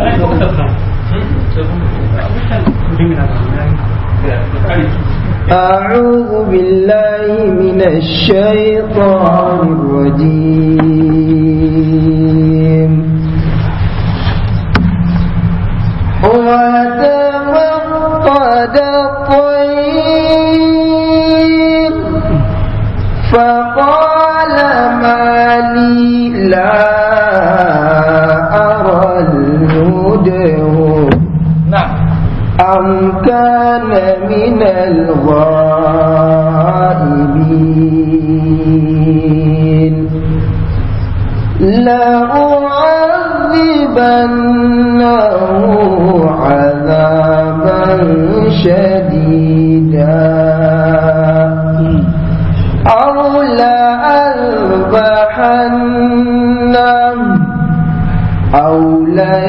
أعوذ بالله من الشيطان الرجيم وتفقد الطير فقال ما لي لا أرى الهدى أم كان من الغائبين لأعذبنه عذابا شديدا أو لأذبحنه أو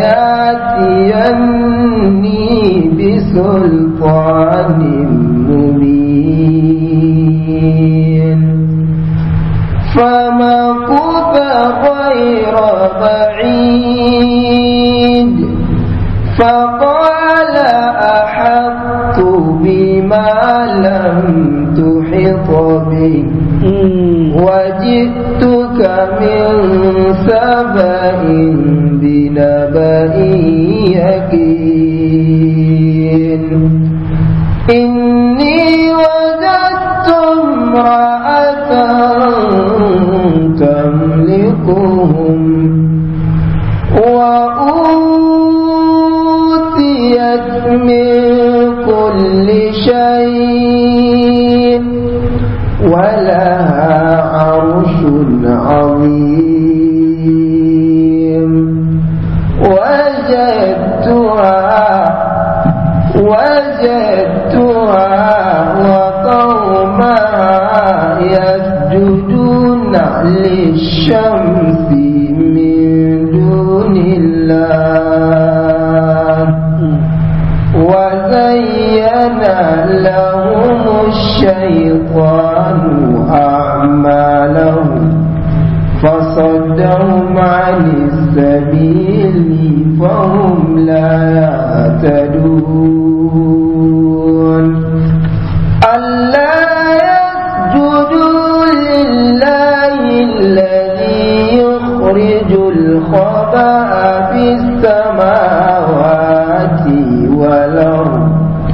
لياتيني بسلطان مبين فمكث غير بعيد فقال أحط بما لم تحط به وجئتك من سبأ بنبأ يقين إني وجدت امرأة تملكهم وأوتيت من كل شيء ولها عرش عظيم وجدتها وجدتها وقومها يسجدون للشمس من دون الله وزين لهم الشيطان أعمالهم فصدهم عن السبيل فهم لا يهتدون ألا يسجدوا لله الذي يخرج الخبأ في السماوات والأرض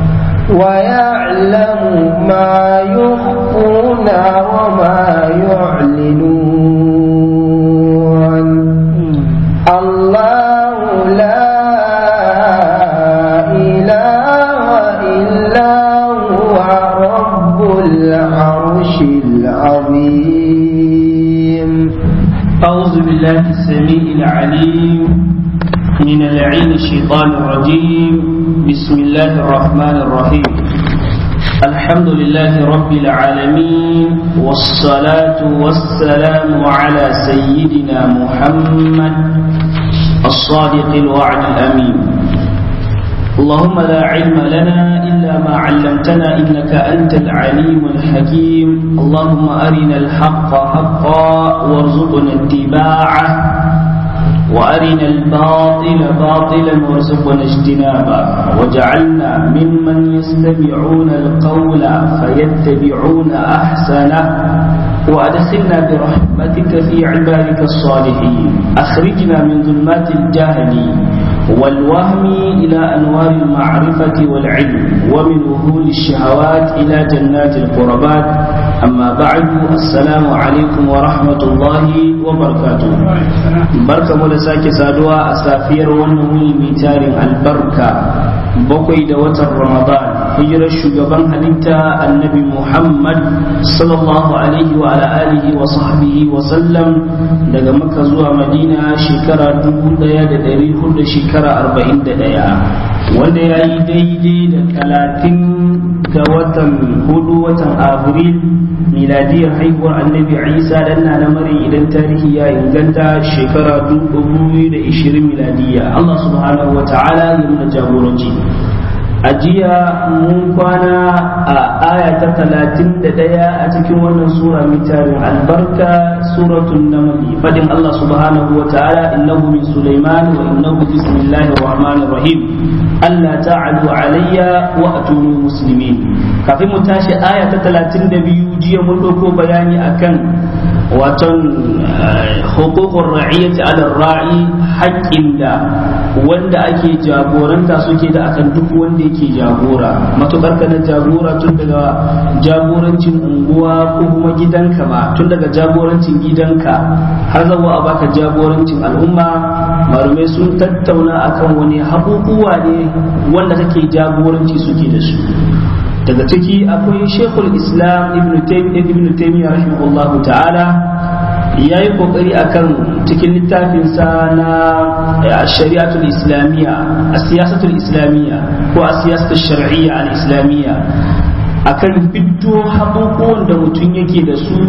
ويعلم ما يخفون وما يعلنون الله لا إله إلا هو رب العرش العظيم أعوذ بالله السميع العليم من العين الشيطان الرجيم بسم الله الرحمن الرحيم الحمد لله رب العالمين والصلاة والسلام على سيدنا محمد الصادق الوعد الأمين اللهم لا علم لنا إلا ما علمتنا إنك أنت العليم الحكيم اللهم أرنا الحق حقا وارزقنا اتباعه وأرنا الباطل باطلا وارزقنا اجتنابه وجعلنا ممن يستمعون القول فيتبعون أحسنه وأدخلنا برحمتك في عبادك الصالحين أخرجنا من ظلمات الجهل والوهم إلى أنوار المعرفة والعلم ومن وهول الشهوات إلى جنات القربات أما بعد السلام عليكم ورحمة الله وبركاته بركة ملساك سادوا أسافير ونمي ميتار البركة بقي دوة رمضان hijirar shugaban halitta annabi Muhammad sallallahu alaihi wa ala alihi wa sahbihi wa sallam daga Makka zuwa Madina shekara 1400 shekara 41 wanda ya yi daidai da talatin ga watan hudu watan Abril miladiyar haihuwar annabi Isa dan na mari idan tarihi ya inganta shekara 2020 miladiya Allah subhanahu wa ta'ala ya nuna jagoranci a jiya mun kwana a aya ta talatin da ɗaya a cikin wannan sura mai tarin albarka suratun namli fadin Allah subhanahu wa ta'ala innahu min Sulaiman wa innahu bismillahir rahmanir rahim Allah ta'alu alayya wa atuni muslimin kafin mu tashi aya ta talatin da biyu jiya mun ɗauko bayani akan waton hukukun ra'iyyati ala ra'i haƙƙin da wanda ake jagoranta suke da akan duk wanda yake jagora matukar ka na jagora tun daga jagorancin unguwa ko kuma gidanka ma tun daga jagorancin gidanka har zawa a baka jagorancin al'umma marumai sun tattauna akan wani haƙuƙuwa ne wanda kake jagoranci suke da su daga ciki akwai shekul islam ibn taimiyya rahimahullahu ta'ala ya yi kokari akan cikin littafinsa na shari'atul islamiyya a siyasatul islamiyya ko a siyasatul shar'iyya al islamiyya akan fito haƙoƙon da mutum yake da su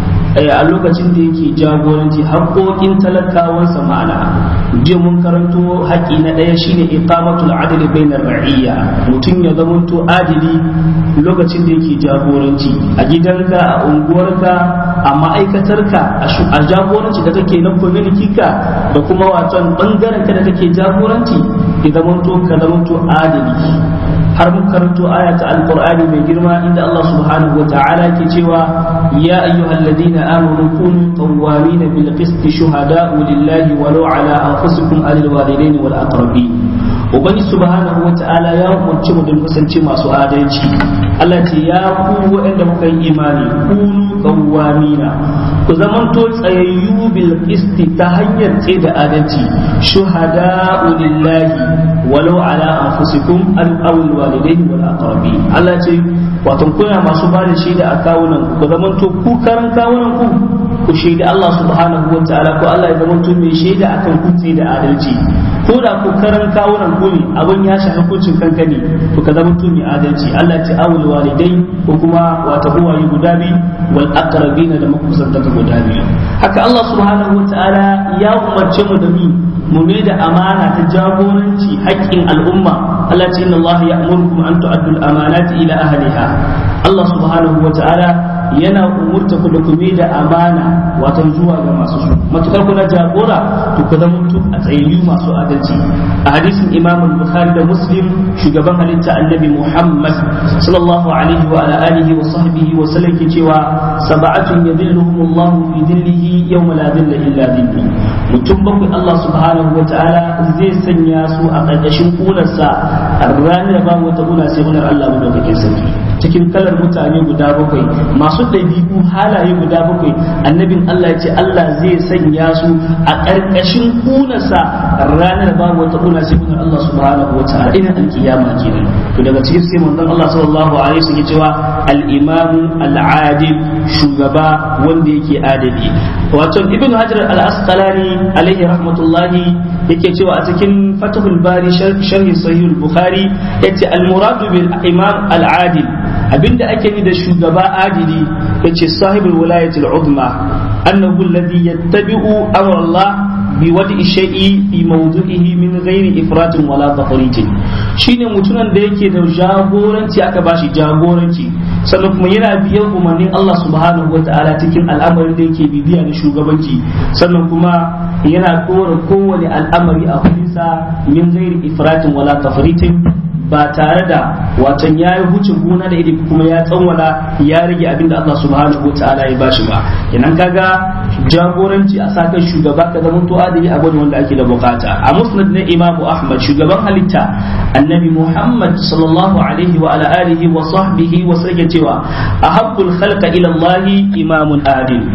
a lokacin da yake jagoranci haƙoƙin talakawansa ma'ana jiya mun karanto haƙi na ɗaya shine iqamatul adli bainar ra'iyya mutum ya zamanto adili lokacin da yake jagoranci a gidanka a unguwarka a ma'aikatarka a jagoranci da kake na community ka da kuma waton bangaren ka da kake jagoranci ya zamanto ka zamanto adili har mun karanto aya ta alqur'ani mai girma inda Allah subhanahu wata'ala ke cewa ya ayyuhalladhina amanu kunu qawwamin bil qist shuhada'u lillahi walau ala anfusikum alil walidaini wal aqrabin ubangi subhanahu wata'ala ya umarci mu don kasance masu adalci Allah ce ya ku waɗanda muka yi imani kunu qawwamina ku zamanto tsayayyu bil qist ta hanyar tsaye da adalci shuhada'u lillahi walau ala anfusikum al awil walidaini wal aqrabin Allah ce wato kuna masu ba da shaida a kawunan ku ku zamanto ku karan kawunan ku ku shaida Allah subhanahu wa ta'ala ko Allah ya zamanto mai shaida akan ku da adalci ko da ku karan kawunan ku ne abin ya shafi hukuncin kanka ne to ka zamanto mai adalci Allah ce awul walidai ko kuma wata uwaye guda biyu wal aqrabin da makusantaka guda biyu haka Allah subhanahu wa ta'ala ya umarce mu da mu mu ne da amana ta jagoranci haƙƙin al'umma Allah ce inna Allah ya'murukum an tu'addu al-amanati ila ahliha Allah subhanahu wa ta'ala yana umurta ku da ku da amana wato zuwa ga masu su matukar kuna jagora to ku zama mutum a tsayayyu masu adalci a hadisin Imam Bukhari da Muslim shugaban halitta Annabi Muhammad sallallahu alaihi wa ala alihi wa sahbihi wa sallam ke cewa sab'atun yadhilluhum Allah fi dhillihi yawma la dhilla illa dhillu mutum bakwai Allah subhanahu wa ta'ala zai sanya su a ƙarƙashin kunarsa a ranar ba wata kuna sai kunar Allah madaukakin sarki cikin kalar mutane guda bakwai masu ɗabi'u halaye guda bakwai annabin Allah ya ce Allah zai sanya su a ƙarƙashin kunarsa ranar ba wata kuna sai kunar Allah subhanahu wa ta'ala ina alkiyama kenan to daga cikin sai manzon Allah sallallahu alaihi wasallam ya cewa al-imamu al-adil shugaba wanda yake adali wato ibn hajar al-asqalani alaihi rahmatullahi yake cewa a cikin fatahul bari sharhi sahih al-bukhari yace al-muradu bil imam al-adil abinda ake ni da shugaba adili yace sahibul wilayati al-uzma annahu alladhi yattabi'u amra Allah bi wadi shay'i fi mawdu'ihi min ghairi ifratin wala tafritin shine mutumin da yake da jagoranci aka bashi jagoranci sannan kuma yana biyan umarnin Allah subhanahu wa ta'ala cikin al'amarin da yake bibiya da shugabanci sannan kuma yana kora kowane al'amari a hudunsa min ghairi ifratin wala tafritin ba tare da watan ya yi hucin gona da iri kuma ya tsawwala ya rage abin da Allah subhanahu ta'ala ya bashi ba kenan kaga jagoranci a sakan shugaba ka zama to adali a gwada wanda ake da bukata a musnad na imamu ahmad shugaban halitta annabi muhammad sallallahu alaihi wa ala alihi wa sahbihi wa sake cewa ahabbul khalqa ila allahi imamun adil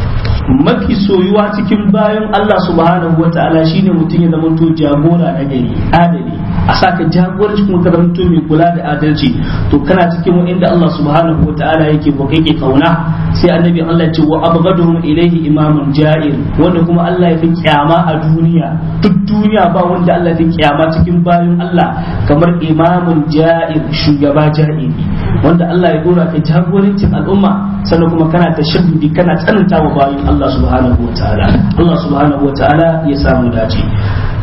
mafi soyuwa cikin bayan Allah subhanahu wa ta'ala shine mutum ya zama to jagora na gari adali a saka jagoranci kuma ka zama mai kula da adalci to kana cikin inda Allah subhanahu wa ta'ala yake ko kake kauna sai annabi Allah ya ce wa abghaduhum ilayhi imamun ja'ir wanda kuma Allah ya fi kyama a duniya duk duniya ba wanda Allah ya fi kyama cikin bayan Allah kamar imamun ja'ir shugaba ja'iri wanda Allah ya dora ka jagorancin al'umma sannan kuma kana ta shaddudi kana tsananta wa bayan Allah subhanahu wa ta'ala Allah subhanahu wa ta'ala ya samu dace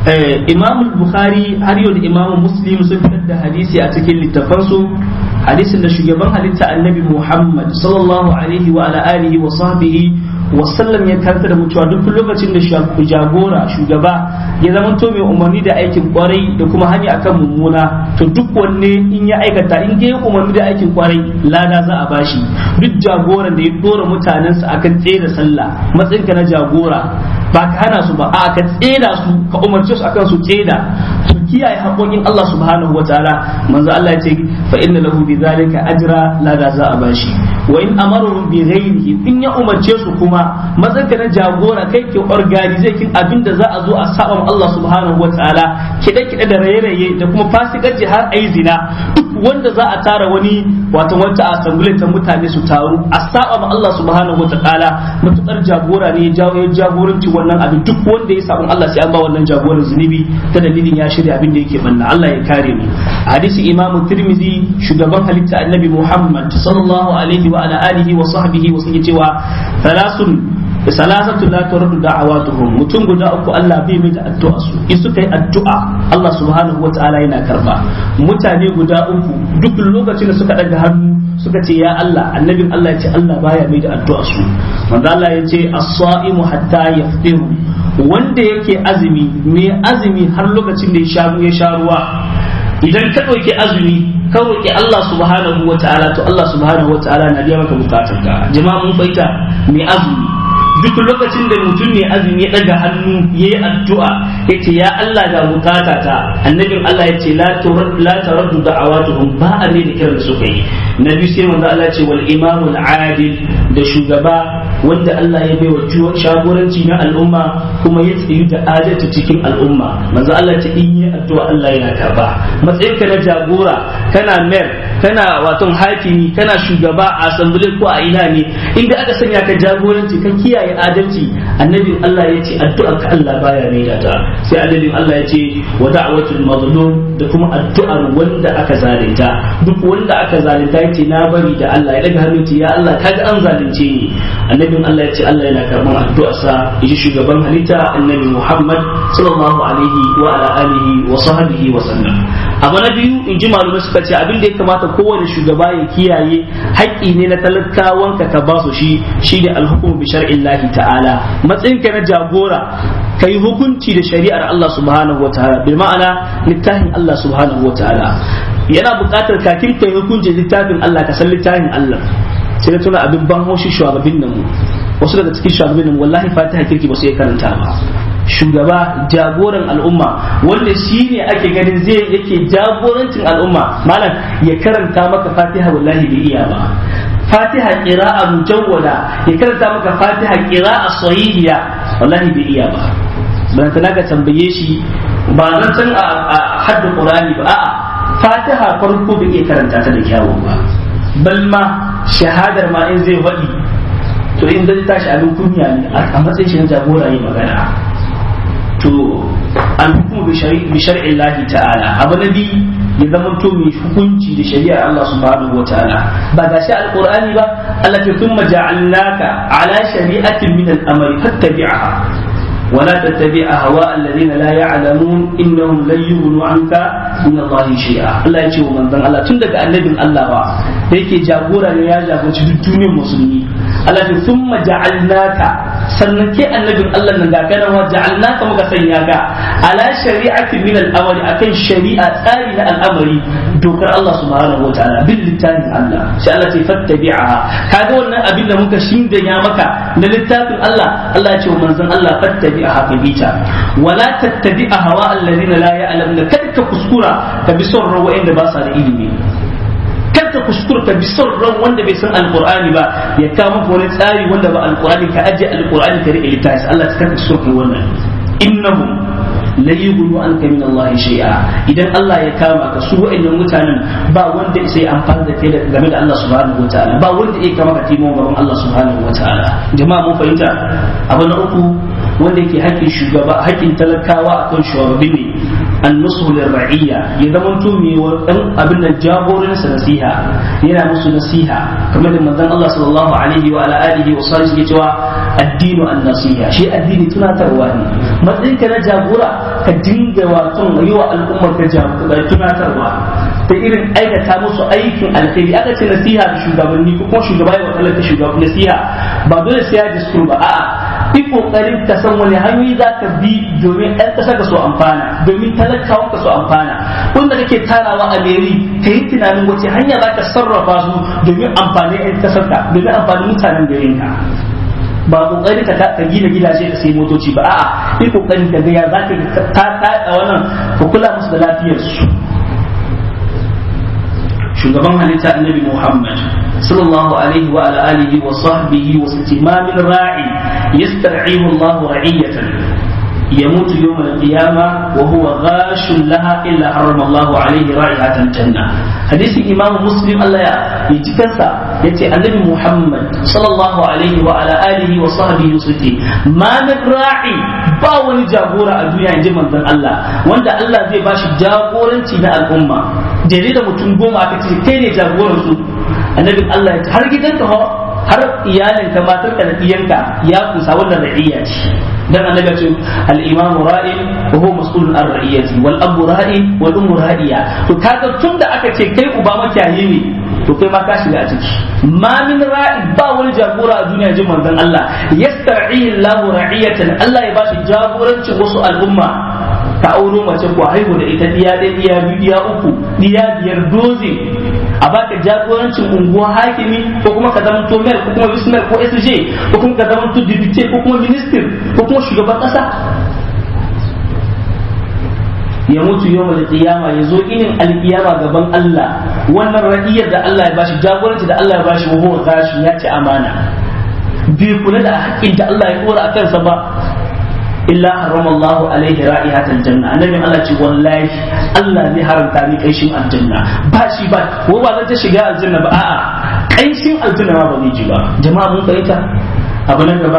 imam bukhari har yau da imam muslim sun fitar da hadisi a cikin littafansu hadisin da shugaban halitta annabi muhammad sallallahu alaihi wa ala alihi wa sahbihi wasallam ya karanta da mutuwa duk lokacin da jagora shugaba ya zama to mai umarni da aikin kwarai da kuma hanya akan mummuna to duk wanne in ya aikata in ya umarni da aikin kwarai lada za a bashi duk jagoran da ya dora mutanensa akan tsaye da sallah matsayinka na jagora ba ka hana su ba a ka tseda su ka umarce su akan su tseda su kiyaye haƙoƙin Allah subhanahu wa ta'ala manzo Allah ya ce fa inna lahu bi zalika ajra la da za a bashi wa in amaru bi ghairihi in ya umarce su kuma matsayinka na jagora kai ke organize kin abinda za a zo a saba Allah subhanahu wa ta'ala kide kide da raye-raye da kuma fasikanci har ayi zina duk wanda za a tara wani wato wata assembly ta mutane su taru a saba ma Allah subhanahu wa ta'ala matukar jagora ne ya jagoranci wannan abin duk wanda ya sabon Allah sai an ba wannan jagoran zunubi ta dalilin ya shirya abin da yake banna Allah ya kare mu hadisi Imam Tirmidhi shugaban halitta Annabi Muhammad sallallahu alaihi wa ala alihi wa sahbihi wa sun cewa thalathun salasatu la turadu da'awatuhum mutum guda uku Allah bai mai da addu'a su in suka yi addu'a Allah subhanahu wa ta'ala yana karba mutane guda uku duk lokacin da suka daga hannu suka ce ya Allah annabin Allah ya ce Allah baya mai da addu'a su manzo Allah ya ce as-sa'imu hatta yaftiru wanda yake azumi mai azumi har lokacin da ya sha ya sha ruwa idan ka ɗauki azumi ka roƙi Allah subhanahu wa ta'ala to Allah subhanahu wa ta'ala na biya maka bukatunka jama'a mun baita mai azumi duk lokacin da mutum ne azumi ya daga hannu ya yi addu'a ya ce ya Allah ga bukata ta annabin Allah ya ce la taraddu da'awatuhum ba a ne da kiran su kai na biyu sai manzo Allah ya ce wal imamul adil da shugaba wanda Allah ya bai wa shagoranci na al'umma kuma ya tsayu da adalci cikin al'umma manzo Allah ya ce in yi addu'a Allah yana karba matsayinka na jagora kana mayor kana waton hakimi kana shugaba a assembly ko a ina ne inda aka sanya ka jagoranci ka kiyaye kiyaye adalci annabin Allah ya ce addu'ar ka Allah baya mai ta sai annabin Allah ya ce wa da'watul mazlum da kuma addu'ar wanda aka zalunta duk wanda aka zalunta yace na bari da Allah ya daga hannu ce ya Allah kaga an zalunce ni annabin Allah ya ce Allah yana karban addu'arsa yaji shugaban halitta annabi Muhammad sallallahu alaihi wa ala alihi wa sahbihi wa sallam abu na biyu in ji malumai suka ce abin da ya kamata kowane shugaba ya kiyaye haƙƙi ne na talakawanka ka ba su shi shi ne alhukum bi shar'illahi ta'ala matsayinka na jagora ka yi hukunci da shari'ar Allah subhanahu wa ta'ala bil ma'ana littafin Allah subhanahu wa ta'ala yana buƙatar kakin ka yi hukunci littafin Allah ka san littafin Allah sai na tuna abin ban haushi shugabannin nan wasu daga cikin shugabannin nan wallahi fatiha kirki ba su iya karanta ba shugaba jagoran al'umma wanda shi ne ake ganin zai yake jagorancin al'umma malam ya karanta maka fatiha wallahi bai iya ba fatiha qira'a mujawwada ya karanta maka fatiha qira'a sahihiya wallahi bai iya ba ban kana ka tambaye shi ba zan san a haddin qur'ani ba a'a fatiha farko bai iya karanta ta da kyawu ba bal ma shahadar ma in zai faɗi to in zai tashi abin kunya ne a matsayin shi na jagora yi magana to an hukumu bi shar'in lahi ta'ala abu na biyu ya zama to mai hukunci da shari'ar Allah subhanahu wa ta'ala ba ga shi alqur'ani ba Allah ta thumma ja'alnaka ala shari'atin min al-amri fattabi'aha ولا تتبع أهواء الذين لا يعلمون إنهم لن يغنوا عنك من الله شيئا الله يجي ومن ذن الله تندق النبي الله با yake jagora ne ya jagoranci duk duniyar musulmi Allah ya thumma ja'alnaka sannan ke annabin Allah nan ga kana wa ja'alnaka muka sanya ka ala shari'ati min al-amri akan shari'a tsari na al'amari dokar Allah subhanahu wa ta'ala bil littafin Allah sai Allah ce fattabi'aha kaga wannan abin da muka shinda ya maka na littafin Allah Allah ya ce wa manzon Allah fattabi'aha ka bita wala tattabi'a hawa alladhina la ya'lamuna kada ka kuskura ka bi son rawa inda ba sa da ilimi kar ka kuskura ka bi son ran wanda bai san alqur'ani ba ya kawo maka wani tsari wanda ba alqur'ani ka aje alqur'ani ka rike littafi Allah ta karka kuskura wannan innahum la yughnu anka min Allah shay'a idan Allah ya kama ka su wa'annan mutanen ba wanda sai amfani da kai game da Allah subhanahu wataala ba wanda ya kama ka timo gaban Allah subhanahu wataala jama'a mun fahimta abu na uku wanda yake haƙƙin shugaba haƙƙin talakawa akan shugabanni ne an nusu ra'iyya ya zama to me dan abin da jagoransa nasiha yana musu nasiha kamar da manzon Allah sallallahu alaihi wa ala alihi wa sallam yake cewa addinu an-nasiha shi addini tunatarwa ne matsayin ka na jagora ka dinga wato yi wa al'ummar ka jagora tunatarwa ta irin aikata musu aikin alkhairi aka ce nasiha da shugabanni ko kuma shugaba ya wa talaka shugaban nasiha ba dole sai ya diskur ba a'a yi kokarin ka san wani hanyoyi za ka bi domin ɗan ƙasa ka so amfana domin talakawan ka so amfana wanda kake tarawa a meri ka yi tunanin wace hanya za ka sarrafa su domin amfani ɗan ƙasar ka domin amfanin mutanen garin ka ba kokari ka ka gina gidaje ka sai motoci ba a'a yi kokarin ka ga ya za ka ta ta wannan ka kula musu da lafiyar su shugaban halitta annabi Muhammad sallallahu alaihi wa ala alihi wa sahbihi wa sitimamin ra'i yastar'ihu Allah ra'iyatan يموت يوم القيامة وهو غاش لها إلا حرم الله عليه رائحة الجنة حديث إمام مسلم الله يتكسى يتي النبي محمد صلى الله عليه وعلى آله وصحبه وسلم ما نراعي باوني جابورا الدنيا عند من الله وند الله زي باش جابورا تينا الأمة جريدة متنقوم أكتر كيني جابورا النبي الله har gidanka har iyalinka matarka da diyanka ya kusa wannan ra'iyya ce dan annabi ce al-imam ra'i wa huwa mas'ulun an ra'iyati wal abu ra'i wal ummu ra'iya to kaga tun da aka ce kai uba makiyayi ne to kai ma ka shiga a ciki ma min ra'i ba wani jagora a duniya jin manzon Allah yastar'i Allahu ra'iyatan Allah ya bashi jagorancin wasu al'umma ka auro mace ko haihu da ita diya ɗaya diya biyu diya uku diya biyar doze a baka jagorancin unguwa hakimi ko kuma ka zama to mayor ko kuma vice mayor ko SJ ko kuma ka zama to deputy ko kuma minister ko kuma shugaban kasa ya mutu yau da kiyama ya zo inin alkiyama gaban Allah wannan radiyar da Allah ya bashi jagoranci da Allah ya bashi wa huwa gashi ya ci amana bai kula da haƙƙin da Allah ya dora a kansa ba illa harama Allah alaihi ra'ihatal janna annabi Allah ce wallahi Allah zai haramta ni kaishin aljanna ba shi ba ko ba zan ta shiga aljanna ba a'a kaishin aljanna ma ba zai ji ba jama'a mun fahimta abu nan gaba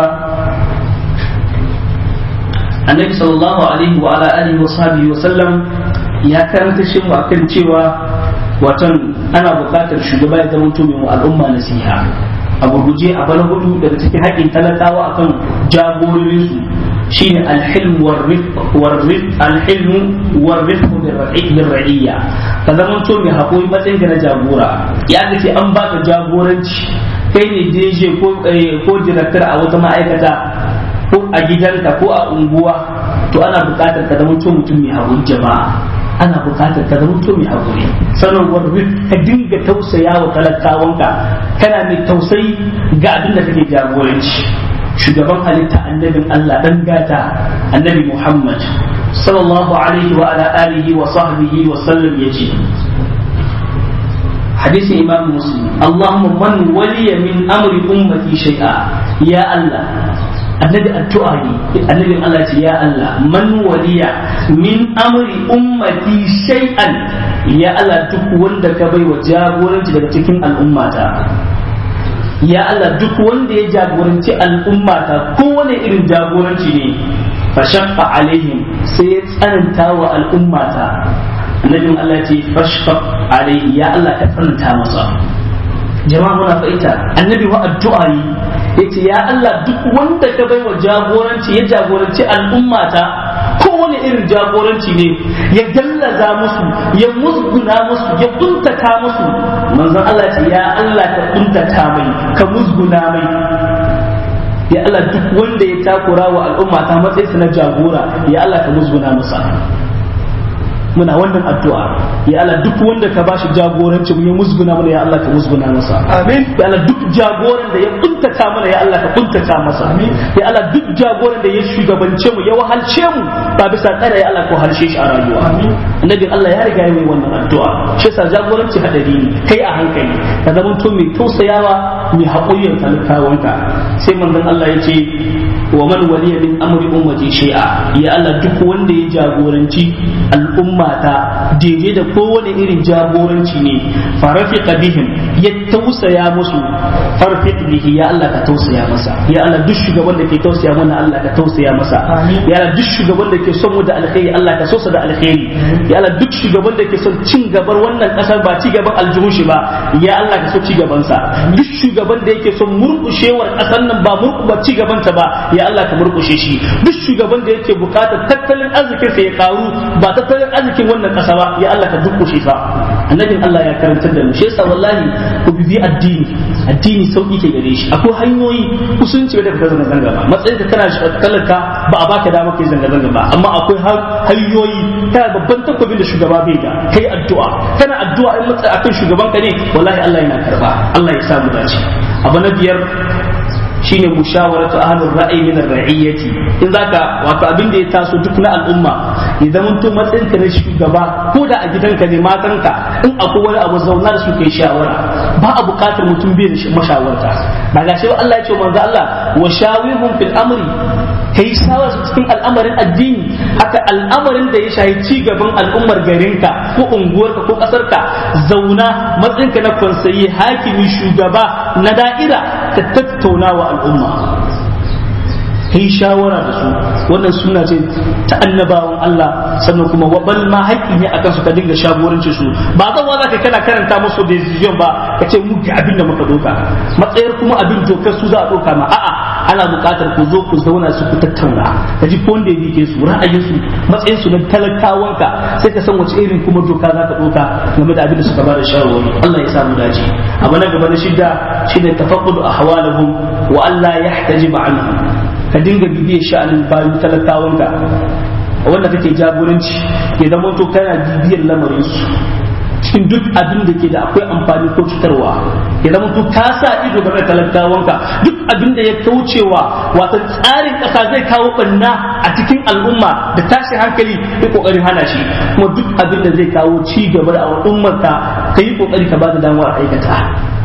annabi sallallahu alaihi wa ala alihi wa sahbihi wa sallam ya karanta shi mu akan cewa watan ana buƙatar shugaba ya zama mai al'umma nasiha a gurguje a bana hudu daga cikin haƙƙin talakawa akan jagororinsu shine alhilm warrif alhilm warrif bin ra'iyya ka zama to mai haƙuri matsayin ka na jagora ya ce an baka jagoranci kai ne DJ ko ko director a wata ma'aikata ko a gidanka ko a unguwa to ana buƙatar ka zama to mutum mai haƙuri jama'a ana buƙatar ka zama to mai haƙuri sanarwar ka dinga tausaya wa talakawanka kana mai tausayi ga abin da kake jagoranci shugaban halitta annabin Allah dan gata annabi Muhammad sallallahu alaihi wa ala alihi wa sahbihi wa sallam yace hadisi imam muslim Allahumma man waliya min amri ummati shay'a ya Allah annabi addu'a ne annabin Allah ce ya Allah man waliya min amri ummati shay'an ya Allah duk wanda ka bai wa jagoranci daga cikin al'ummata ya Allah duk wanda ya jagoranci al'ummata kowane irin jagoranci ne fa shaqqa alaihim sai ya tsananta wa al'ummata annabin Allah ce fashfaq alaihi ya Allah ka tsananta masa jama'a muna fa'ita annabi wa addu'a yi yace ya Allah duk wanda ka bai wa jagoranci ya jagoranci al'ummata kowane irin jagoranci ne ya gallaza musu ya musguna musu ya kuntata musu manzon Allah ce ya Allah ka kuntata mai ka musguna mai ya Allah duk wanda ya takura wa al'umma ta matsayinsa na jagora ya Allah ka musguna masa muna wannan addu'a ya Allah duk wanda ka bashi jagoranci mu ya musguna mana ya Allah ka musguna masa amin ya Allah duk jagoran da ya kuntata mana ya Allah ka kuntata masa amin ya Allah duk jagoran da ya shugabance mu ya wahalce mu ba bisa tsara ya Allah ko halshe shi a rayuwa amin annabi Allah ya riga ya yi wannan addu'a shi yasa jagoranci hadari ne kai a hankali ka zama to mai tausayawa mai haƙuriyar talakawanka sai manzon Allah ya ce wa man waliya min amri ummati shay'a ya Allah duk wanda ya jagoranci al'ummata daidai da kowane irin jagoranci ne farafiqa bihim ya tausaya musu farfiq bihi ya Allah ka tausaya masa ya Allah duk shugaban da ke tausaya mana Allah ka tausaya masa ya Allah duk shugaban da ke son mu da alkhairi Allah ka so sa da alkhairi ya Allah duk shugaban da ke son cin gabar wannan kasar ba ci gaban aljihun shi ba ya Allah ka so ci gaban sa duk shugaban da yake son murkushewar kasar nan ba murku ba ci gaban ta ba ya Allah ka murkushe shi duk shugaban da yake bukatar tattalin arzikin sa ya karu ba tattalin arzikin wannan kasa ba ya Allah ka dukkushe sa annabin Allah ya karantar da mu shi yasa wallahi ku bibi addini addini sauki ke gare shi akwai hanyoyi kusunci da ka zanga zanga ba matsayin ka kana talaka ba a baka dama kai zanga zanga ba amma akwai hanyoyi kana babban takwabin da shugaba bai da kai addu'a kana addu'a in matsayi akan shugaban ka ne wallahi Allah yana karba Allah ya samu dace abu na biyar shine mushawaratu ahlur ra'ayi min ar-ra'iyyati in zaka wato abin da ya taso duk na al'umma ya zama to matsayin ka na shugaba ko da a gidanka ne matanka in akwai wani abu zauna da su kai shawara ba a bukatar mutum bai da mashawarta ba ga shi Allah ya ce manzo Allah wa shawihum fil amri kai shawara su cikin al'amarin addini haka al'amarin da ya shahi ci gaban al'ummar garinka ko unguwarka ko kasarka zauna matsayinka na konsayi hakimi shugaba na da'ira ka tattauna wa al'umma kai shawara da su wannan suna ce ta annabawan Allah sannan kuma wabal ma haƙƙi ne akan su ka dinga shagorancin su ba zan wala ka kana karanta musu decision ba ka ce mu ga abin da muka doka matsayar kuma abin dokar su za a doka ma a'a ana buƙatar ku zo ku zauna su ku tattauna ka ji wanda ya yake su ra'ayin su matsayin su na talakawanka sai ka san wace irin kuma doka za ka doka game da abin da suka bada shawarwari Allah ya samu dace abu na gaba na shidda shine tafaqqudu ahwalahum wa Allah yahtajiba anhum ka dinga bibiyar sha'anin bayan talakawanka wanda kake jagoranci ya zama to kana bibiyar lamarin su cikin duk abin da ke da akwai amfani ko cutarwa ya zama to ka sa ido game da talakawanka duk abin da ya kaucewa wata tsarin kasa zai kawo banna a cikin al'umma da tashin hankali ya kokarin hana shi kuma duk abin da zai kawo ci gaba da al'ummarka ka yi kokari ka ba da damar aikata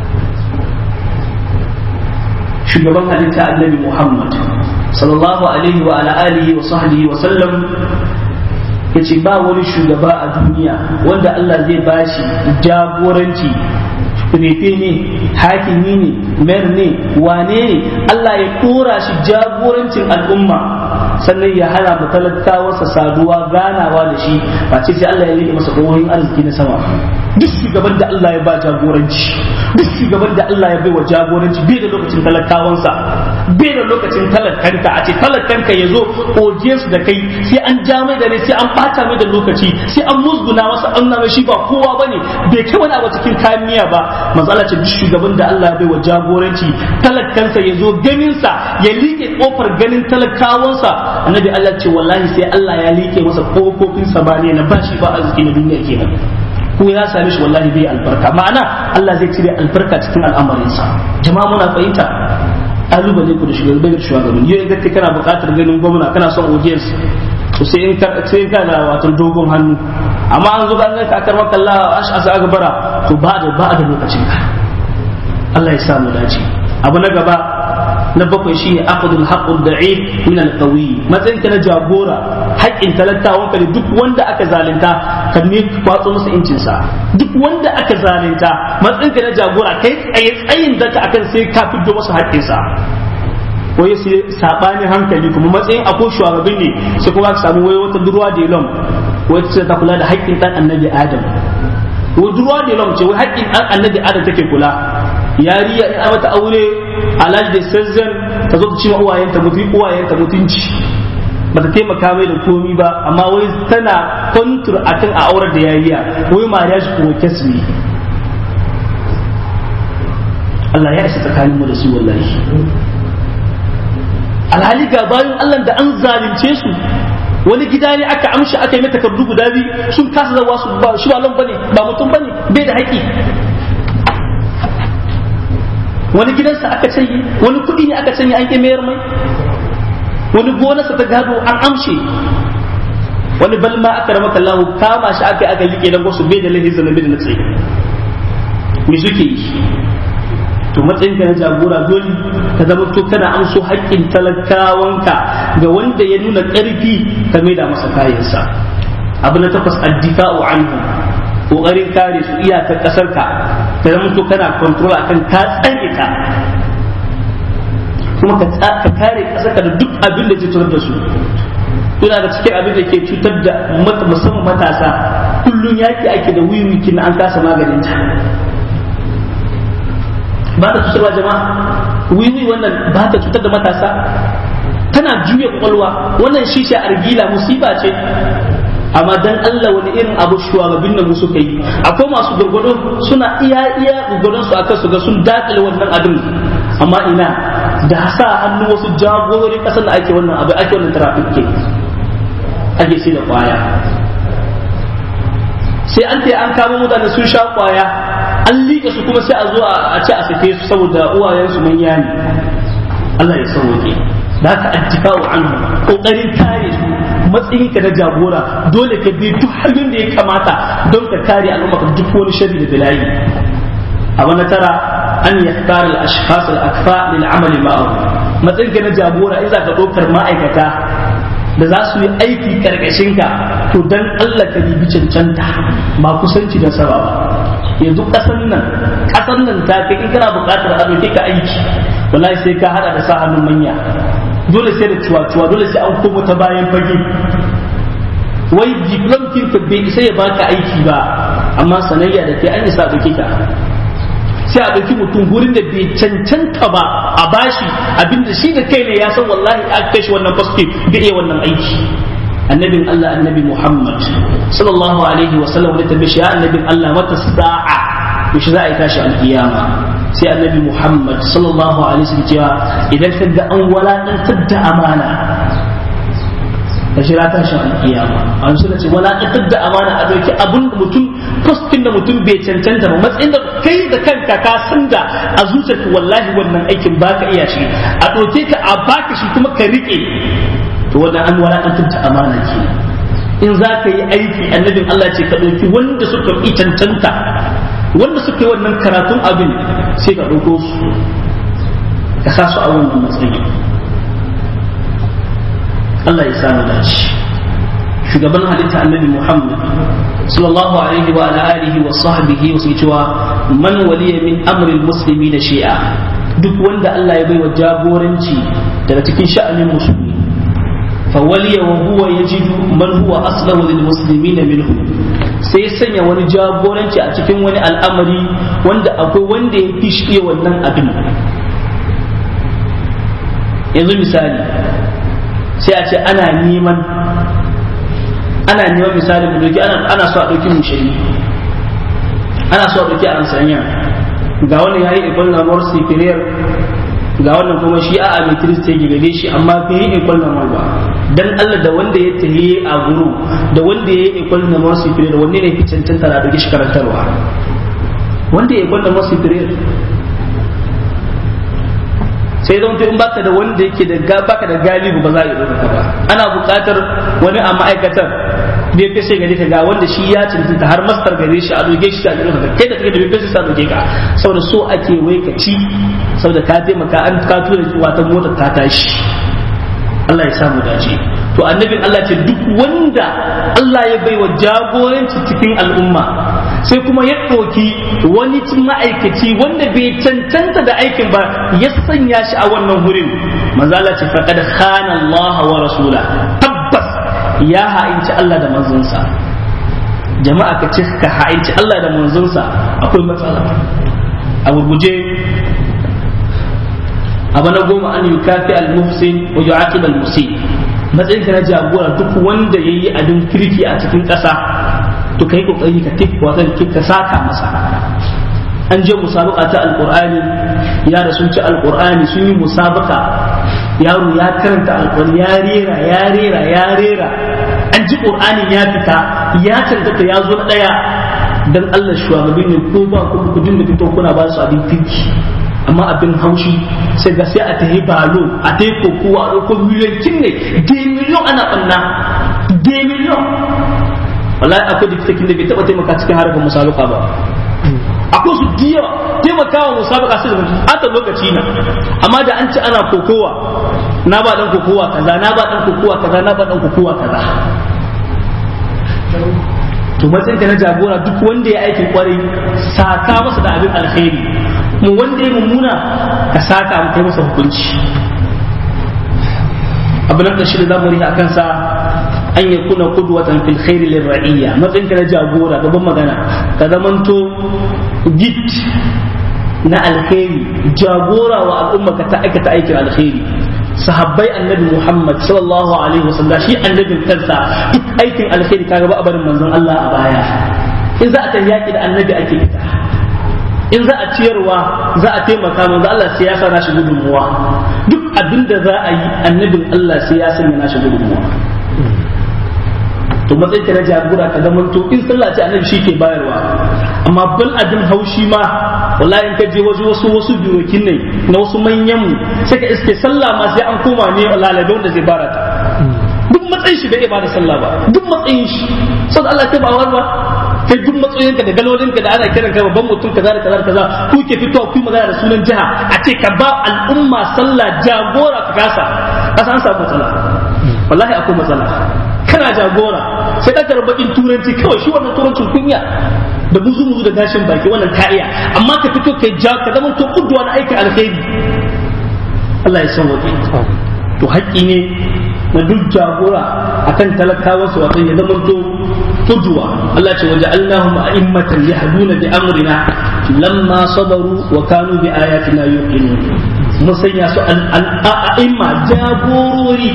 shugaban halitta annabi Muhammad sallallahu alaihi wa ala alihi wa sahbihi wa sallam yace ba wani shugaba a duniya wanda Allah zai bashi jagoranci refe ne hakimi ne mer ne wane ne Allah ya kora shi jagorancin al'umma sannan ya hana mu talakawarsa saduwa ganawa da shi ba ce sai Allah ya rike masa kohohin arziki na sama duk shugaban da Allah ya ba jagoranci duk shugaban da Allah ya bai wa jagoranci bai da lokacin talakawansa bai da lokacin talakanka a ce talakanka ya zo su da kai sai an ja mai da ne sai an bata mai da lokaci sai an musguna masa an nuna shi ba kowa bane bai kai wani abu cikin kayan miya ba matsala ce duk shugaban da Allah ya bai wa jagoranci talakansa ya zo ganinsa ya liƙe kofar ganin talakawansa annabi Allah ce wallahi sai Allah ya liƙe masa kofofin samaniya na bashi ba arziki na duniya kenan ko ya same shi wallahi bai albarka ma'ana Allah zai cire albarka cikin al'amarinsa jama'a muna fahimta kalubale ku da shugaban shugaban yau in kana buƙatar ganin gwamna kana son audience to sai in sai ka da wato dogon hannu amma an zo an ka akar maka Allah ash'asa agbara to ba da ba da lokacin ka Allah ya sa mu dace abu na gaba na bakwai shi ne akhdul haqqul da'if min al-qawi matsayin ka na jagora haƙƙin talakawan ka duk wanda aka zalunta ka ne kwatso masa incin sa duk wanda aka zalunta matsayin ka na jagora kai tsaye tsayin daka akan sai ka fiddo masa haƙƙin sa wai sai sabani hankali kuma matsayin akwai shugaban ne sai kuma ka samu wai wata durwa da lom wacce ta kula da haƙƙin dan annabi adam wai durwa da lom ce wai haƙƙin dan annabi adam take kula yariya in mata aure alal da sazzan ta zo ta ci uwayenta mutunci uwayenta mutunci ba ta taimaka mai da komi ba amma wai tana kontur akan a aurar da yariya wai mariya shi kuma kes ne Allah ya isa tsakanin mu da su wallahi alhali ga bayan Allah da an zalunce su wani gida ne aka amshi aka yi mata takardu guda biyu sun kasa zawa su ba shi ba bane ba mutum bane bai da haƙi wani gidansa aka canye wani kuɗi ne aka canye an ƙi mayar mai wani gonarsa ta gado an amshe wani balma aka rama kallahu kama shi aka aka liƙe dan wasu bai da lahi zanabi da na tsaye me suke yi to matsayin ka na jagora dole ka zama to kana amso haƙƙin talakawanka ga wanda ya nuna ƙarfi ka maida masa kayansa abu na takwas addifa'u anhu kokarin kare su iyakar kasar ka ka zama to kana control akan ka tsare ka kuma ka kare kasar ka da duk abin da zai cutar da su yana da cikin abin da ke cutar da musamman matasa kullum yaki ake da wiwi kin an kasa maganin ta ba ta cutarwa jama'a wiwi wannan ba ta cutar da matasa tana juya kwakwalwa wannan shisha argila musiba ce amma dan Allah wani irin abu shugabannin nan suka yi akwai masu gurgudu suna iya iya gurgudun su akan su ga sun dakile wannan abin amma ina da sa hannu wasu jagororin kasar da ake wannan abu ake wannan traffic ke ake sai da kwaya sai an ta an kama mutane sun sha kwaya an liƙe su kuma sai a zo a ce a sake su saboda uwayensu manya ne Allah ya sauke da haka attifa'u anhu kokarin kare su matsayinka na jagora dole ka bi duk hanyoyin da ya kamata don ka kare al'umma ka duk wani sharri da bala'i abu na tara an yaktar al-ashkhas al-akfa lil amali ma'ahu matsayinka na jagora in za ka ɗaukar ma'aikata da za su yi aiki karkashin ka to dan Allah ka bibi cancanta ba kusanci da saba ba yanzu kasan nan kasan nan ta kai in kana buƙatar a ɗauke ka aiki wallahi sai ka hada da sa hannun manya dole sai da cuwa-cuwa dole sai an komo ta bayan fage wai diplom kin ka bai sai ya baka aiki ba amma sanayya da kai an isa ɗauke ka sai a ɗauki mutum gurin da bai cancanta ba a bashi abinda shi da kai ne ya san wallahi a kai shi wannan fasfe bai iya wannan aiki annabin Allah annabi Muhammad sallallahu alaihi wa sallam da tabbashi ya annabin Allah mata sa'a yaushe za a yi tashi alkiyama sai annabi Muhammad sallallahu alaihi wasallam cewa idan ka ga an walakantar da amana ka shira tashin alkiyama an suna ce walakantar da amana a doki abun mutum postin da mutum bai cancanta ba matsayin da kai da kanka ka san da a zuciyarka wallahi wannan aikin baka iya shi a doke ka a baka shi kuma ka rike to wannan an walakantar da amana ke in za ka yi aiki annabin Allah ce ka ɗauki wanda suka yi cancanta wanda suka yi wannan karatun abin sai ka ɗauko su ka sa su a wannan matsayi Allah ya samu dace shugaban halitta annabi Muhammad sallallahu alaihi wa alihi wa sahbihi wa sai cewa man waliya min amri muslimina shi'a duk wanda Allah ya baiwa jagoranci daga cikin sha'anin musulmi fa waliya wa huwa yajidu man huwa aslahu lil muslimina minhu sai sanya wani jagoranci a cikin wani al'amari wanda akwai wanda ya fi shi wannan abin yanzu misali sai a ce ana neman ana neman misali mu doki ana so a ɗauki mushari ana so a ɗauki a sanya ga wannan yayi ikon na mor sifiriyar ga wannan kuma shi a mai kirista ya gare shi amma bai yi ikon na ba dan Allah da wanda ya tahiye a guru da wanda ya yi ikon na mor sifiriyar wanne ne fi cancanta da ɗauki shi karantarwa wanda ya ikon na mor sifiriyar sai zan in baka da wanda yake da baka da galibu ba za a yi ɗaukaka ba ana buƙatar wani a ma'aikatar bai fi sai gare ka ga wanda shi ya cancanta har mastar gare shi a doge shi a ɗaukaka kai da kake da bai fi sa doge ka saboda so ake wai ka ci saboda ka taimaka an ka tura wata motar ta tashi Allah ya samu dace to annabin Allah ce duk wanda Allah ya baiwa jagoranci cikin al'umma sai kuma ya ɗauki wani ma'aikaci wanda bai cancanta da aikin ba ya sanya shi a wannan wurin manzala ce faqad khana Allah wa rasula tabbas ya ha'inci Allah da manzonsa jama'a ka ce ka ha'inci Allah da manzonsa akwai matsala a gurguje abu na goma an yukafi al-muhsin wa yu'aqib al-musin matsayin ka na jagora duk wanda yayi abin kirki a cikin ƙasa to kai kokari ka tik wata ka saka masa an je musabaka ta alqur'ani ya da sun ci alqur'ani sun yi musabaka yaro ya karanta alqur'ani ya rera ya rera ya rera an ji qur'ani ya fita ya tantata ya zo na daya dan Allah shugabanni ne ko ba ku ku dinga fito kuna ba su abin kirki amma abin haushi sai ga sai a tahi balo a tahi kokowa a ɗauko miliyan kin ne de miliyon ana ɓanna de miliyon wallahi akwai diktakin da bai taɓa taimaka cikin harkar musaluka ba akwai su diya taimakawa musabaka sai da ata lokaci na amma da an ci ana kokowa na ba dan kokowa kaza na ba dan kokowa kaza na ba dan kokowa kaza to matsayin ka na jagora duk wanda ya aikin kwarai saka masa da abin alkhairi mu wanda ya mummuna ka saka mu kai masa hukunci abu na ƙarshe da zamu rika akan sa an ya kuna kudwatan fil khairi lil ra'iyya matsayin ka na jagora gaban magana ka zamanto git na alkhairi jagora wa al'umma ka ta aikata aikin alkhairi sahabbai annabi Muhammad sallallahu alaihi wasallam shi annabin kansa duk aikin alkhairi kaga ba barin manzon Allah a baya in za a tafi yaki da annabi ake fita in za a ciyarwa za a taimaka manzo Allah sai ya sa nashi gudunmuwa duk abin da za a yi annabin Allah sai ya sanya nashi gudunmuwa to matsayin ka na jagora ka zama to in sallah ce annabi shi ke bayarwa amma bal abin haushi ma wallahi in ka je wasu wasu wasu birokin ne na wasu manyan mu sai ka iske sallah ma sai an koma ne lalabe wanda zai bara ta duk matsayin shi bai ba da sallah ba duk matsayin shi saboda Allah ta ba ba kai duk matsayinka da galolinka da ana kiran ka babban mutum kaza da kaza da kaza ku ke fitowa ku magana da sunan jiha a ce ka ba al'umma sallah jagora ka kasa kasa an samu matsala wallahi akwai matsala kana jagora sai ka bakin turanci kawai shi wannan turancin kunya da buzu buzu da gashin baki wannan ka iya amma ka fito kai ja ka zama to kuduwa na aikin alkhairi Allah ya san waje to haƙƙi ne na duk jagora akan talakawa su wato ya zama to kuduwa Allah ce waje Allahum a'immatan yahduna bi amrina lamma sabaru wa kanu bi ayatina yuqinun musanya su al'a'imma jagorori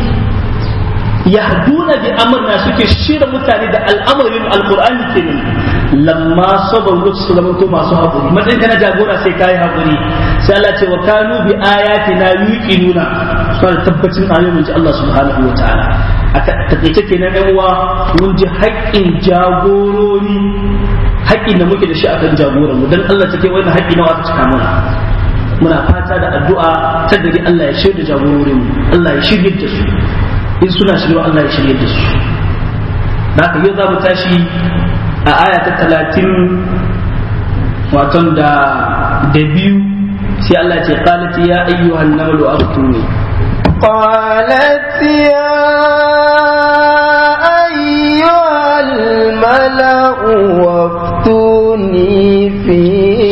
yahduna bi amrina suke shirya mutane da al'amarin alqur'ani kenan lamma sabaru su zama to masu haƙuri matsayin kana jagora sai kai haƙuri sai Allah ce wa kanu bi ayatina yuqinuna suna tabbacin ayoyin Allah subhanahu wa ta'ala a takaice kenan yan uwa mun ji haƙƙin jagorori haƙƙin da muke da shi akan jagoran mu dan Allah take wannan haƙƙi nawa aka cika mana muna fata da addu'a ta gari Allah ya shirya jagororin mu Allah ya shirye da su in suna shirya Allah ya shirye da su da haka yau za mu tashi a aya ta talatin waton da da biyu sai Allah ce qalat ya ayyuhan namlu aftuni قالت يا أيها الملأ وافتوني في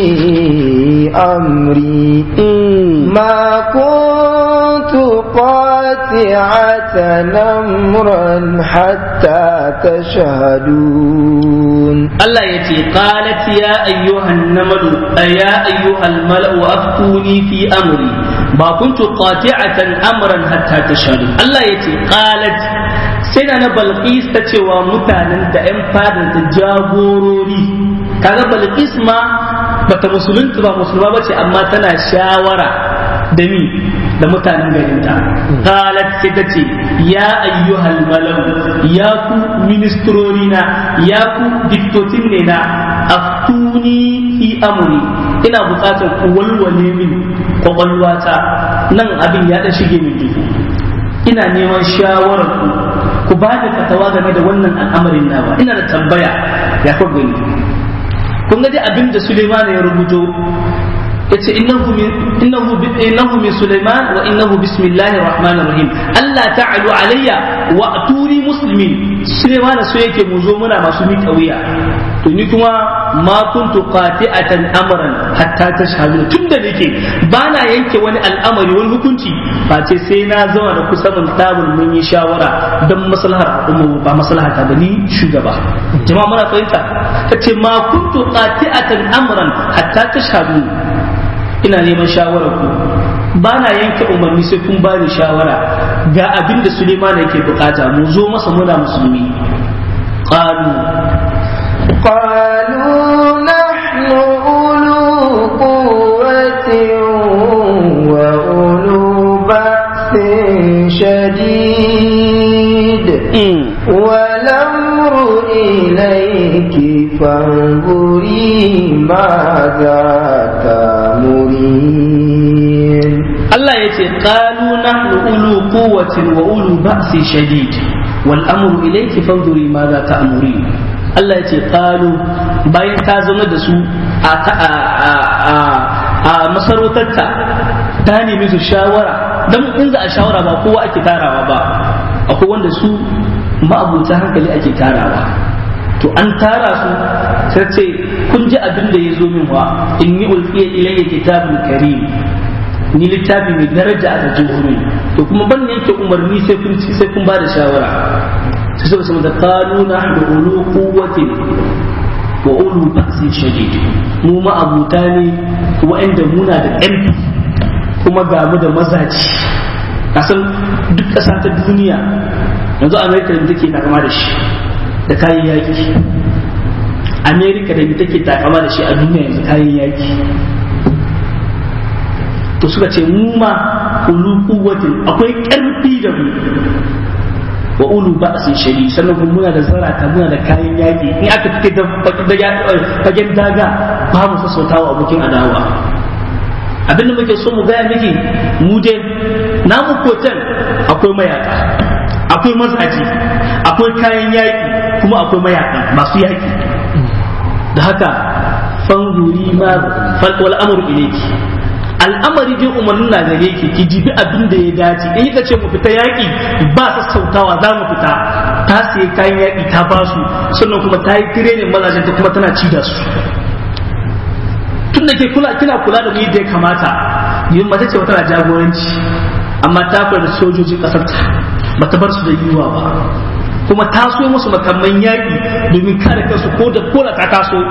أمري ما كنت قاطعة أمرا حتى تشهدون Allah ya ce qalat ya ayyuhan namalu ya ayyuhal mala'u aftuni fi amri ba kuntu qati'atan amran hatta tashhadu Allah ya ce qalat sai na Balqis ta cewa mutanen da ƴan fadar da jagorori kaga Balqis ma bata musulunta ba musulma bace amma tana shawara da ni da mutanen garinta qalat sai ta ce ya ayyuhal malau ya ku ministrori na ya ku diktotin ne na aftuni fi amri ina bukatar ku walwale min kwakwalwata nan abin ya da shige min duhu ina neman shawarar ku ku ba da fatawa game da wannan al'amarin nawa ina da tambaya ya ku gani kun ga dai abin da Suleiman ya rubuto yace innahu min innahu innahu min Sulaiman wa innahu bismillahir rahmanir rahim Allah ta'alu alayya wa aturi muslimin Sulaiman so yake mu zo muna masu mi wuya to ni kuma ma kuntu qati'atan amran hatta tashhadu tunda nake bana yanke wani al'amari wani hukunci face sai na zama da kusa mun tabul mun yi shawara dan maslahar al'umma ba maslahar ta bani shugaba jama'a muna fahimta tace ma kuntu qati'atan amran hatta tashhadu ina neman shawarar ku ba na yanke umarni sai kun bani shawara ga abin da Suleiman yake bukata mu zo masa muna musulmi qalu قالوا نحن أولو قوة وأولو بأس شديد والأمر إليك فانظري ماذا تأمرين Allah ya ce qalu nahnu ulu quwwatin wa ulu ba'si shadid wal amru ilayki fanzuri ma za ta'murin Allah ya ce qalu bayan ta zama da su a masarautarta ta nemi su shawara don in za a shawara ba kowa ake tarawa ba akwai wanda su ma'abuta hankali ake tarawa to an tara su sai ce kun ji abin da ya zo min wa in yi ulfiya ilayya kitabun karim ni littafi mai daraja a jihohi to kuma ban ne yake umarni sai kun ci sai kun ba da shawara sai suka samu da kanuna da ulu quwwatin wa ulu ba'sin shadid mu ma abuta ne wa'anda muna da ƙarfi kuma ga mu da mazaji kasan duk ƙasa ta duniya yanzu amerika da take takama da shi da kayan yaki amerika da take takama da shi a duniya yanzu kayan yaki to suka ce mu ma ulu kuwatin akwai ƙarfi da mu wa ulu ba sun shari sannan kuma muna da zarata muna da kayan yaƙi in aka fike da fagen daga ba mu sassautawa abokin adawa abin da muke so mu gaya miki mu dai namu kotan akwai mayaka akwai mazaji akwai kayan yaƙi kuma akwai mayaka masu yaƙi da haka fanguri ma wal amru ilayki al'amari dai umarnin na gare ki ki jibi abin da ya dace in kika ce mu fita yaƙi ba sassautawa za mu fita ta sayi kayan yaƙi ta ba su sannan kuma ta yi tirenin mazajen ta kuma tana ci da su tun da ke kula kina kula da mu yadda ya kamata yin mace ce tana jagoranci amma ta kula da sojojin ƙasar ta ba ta bar su da yiwa ba kuma ta so musu makamman yaƙi domin kare kansu ko da kola ta taso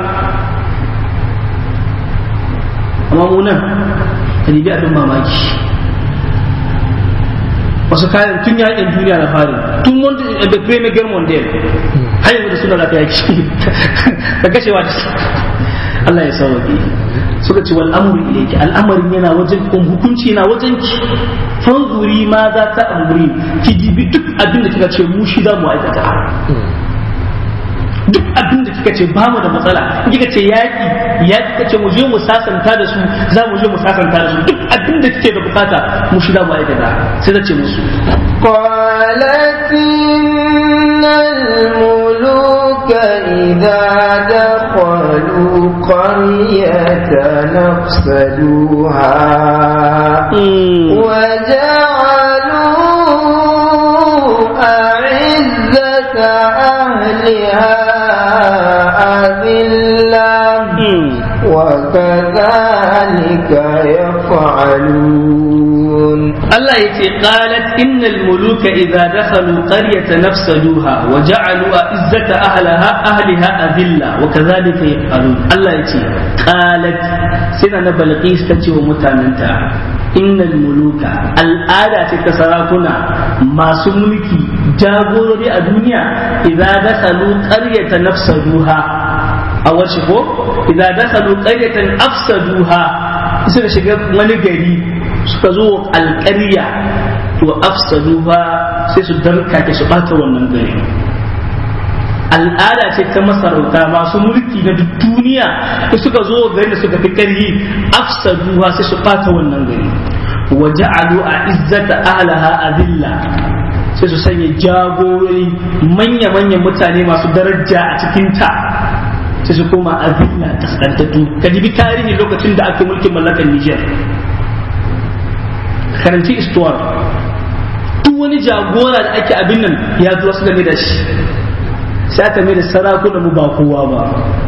amma mu nan ka nemi abin mamaki wasu kayan tun yakin duniya na fari tun wanda da premier guerre mondial har yanzu da suna da yaki da kashewa da Allah ya sauke suka ce wal amru ilayki al'amarin yana wajen kun hukunci yana wajen ki fanzuri ma za ta amuri ki dibi duk abin da kika ce mu shi za mu aikata duk abin da kika ce ba mu da matsala in kika ce yaki ya kika ce mu je mu sasanta da su za mu je mu sasanta da su duk abin da kike da bukata mu shi za mu aikata sai ta ce musu قالت إن الملوك إذا دخلوا قرية نفسدوها وجعلوا أعزة أهلها أذلة وكذلك يفعلون Allah ya ce qalat innal muluka idza dakhalu qaryatan nafsaduha wa ja'alu izzata ahlaha ahliha adilla wa kadhalika yaf'alun Allah ya ce qalat sai na balqis ta ce wa mutananta innal muluka al'ada ce ta sarakuna masu mulki jagorori a duniya idza dakhalu qaryatan nafsaduha a wace ko idza dakhalu qaryatan afsaduha suka shiga wani gari suka zo alƙarya to afsadu ba sai su darka ke su ɓata wannan gari al'ada ce ta masarauta masu mulki na duk duniya da suka zo gari da suka fi ƙarfi afsadu ba sai su ɓata wannan gari wa ja'alu a izzata ahlaha adilla sai su sanya jagorori manya-manyan mutane masu daraja a cikin ta sai su koma azilla kaskantattu ka jibi tarihi lokacin da aka mulkin mallakar Niger karanci istuwar duk wani jagora da ake abin nan ya zuwa su game da shi sai aka mai da sarakuna mu ba kowa ba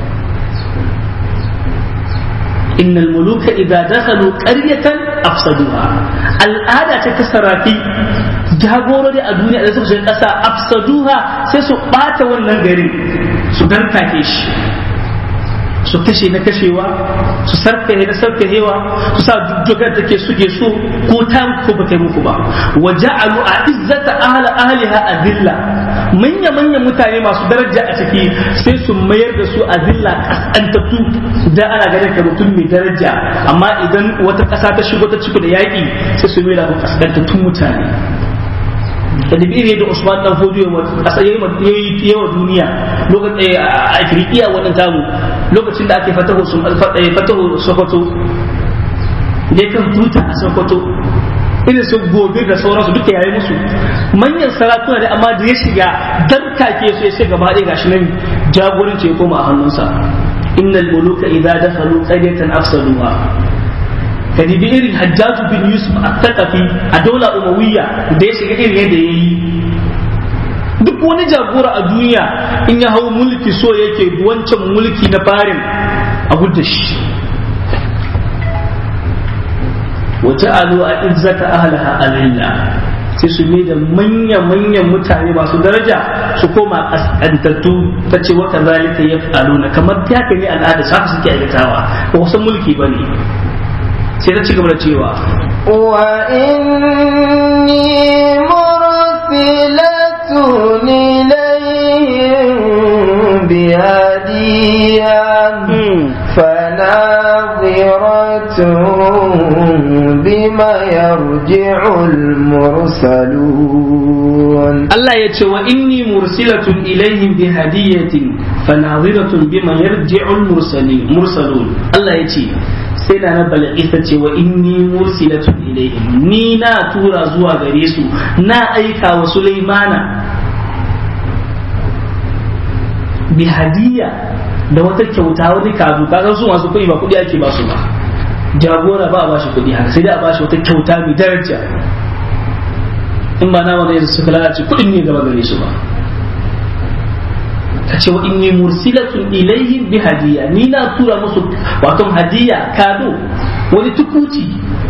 innal muluka idza dakhalu qaryatan afsaduha al'ada ce ta sarafi jagorori a duniya da suka shiga kasa afsaduha sai su bata wannan garin su darkake shi su kashe na kashewa su sarkahe na sarkahewa su sa dukkan take suke so ko ta ko ba ta muku ba wa ja'alu a izzata ahla ahliha adilla manya manya mutane masu daraja a ciki sai su mayar da su adilla kasantattu da ana ganin ka mutum mai daraja amma idan wata kasa ta shigo ta ciki da yaki sai su mai da kasantattun mutane da dabiri da Usman dan Fodio a yayi yawa duniya lokacin a Afirikiya wannan tamu lokacin da ake fatahu sun fatahu Sokoto ne kan tuta a Sokoto irin su gobe da sauransu duka yayi musu manyan sarakuna da amma da ya shiga dan kake su ya ce gaba ɗaya gashi nan jagoranci ya koma a hannunsa innal muluka idza dakhalu qaryatan afsaduha ka dibi irin hajjaju bin yusuf at-taqafi a daula umawiyya da ya shiga irin yadda yayi duk wani jagora a duniya in ya hau mulki so yake wancan mulki na farin a gudda shi wata alu a izzata ahlaha alilla sai su mai da manya-manyan mutane masu daraja su koma kaskantattu ta ce wata zalika ya na kamar ta haka ne al'ada su haka suke aikatawa ba wasu mulki ba ne sai ta ci gaba da cewa wa inni mursilatun ilayhim bihadiyan فناظرة بما يرجع المرسلون الله يتشى وإني مرسلة إليهم بهدية فناظرة بما يرجع المرسلين مرسلون الله يتشى sai da na balagisa ce wa inni mursilatun ilaihim ni na tura zuwa gare su na aika wa Sulaimana bi hadiya da wata kyauta wani kazu ka su masu kuɗi ba kuɗi ake ba su ba jagora ba a bashi kuɗi haka sai dai a bashi wata kyauta mai daraja in ba na wani suka lalace kuɗin ne gaba gare su ba ka ce wa inni mursilatun ilaihim bi hadiya ni na tura musu wato hadiya kado wani tukuci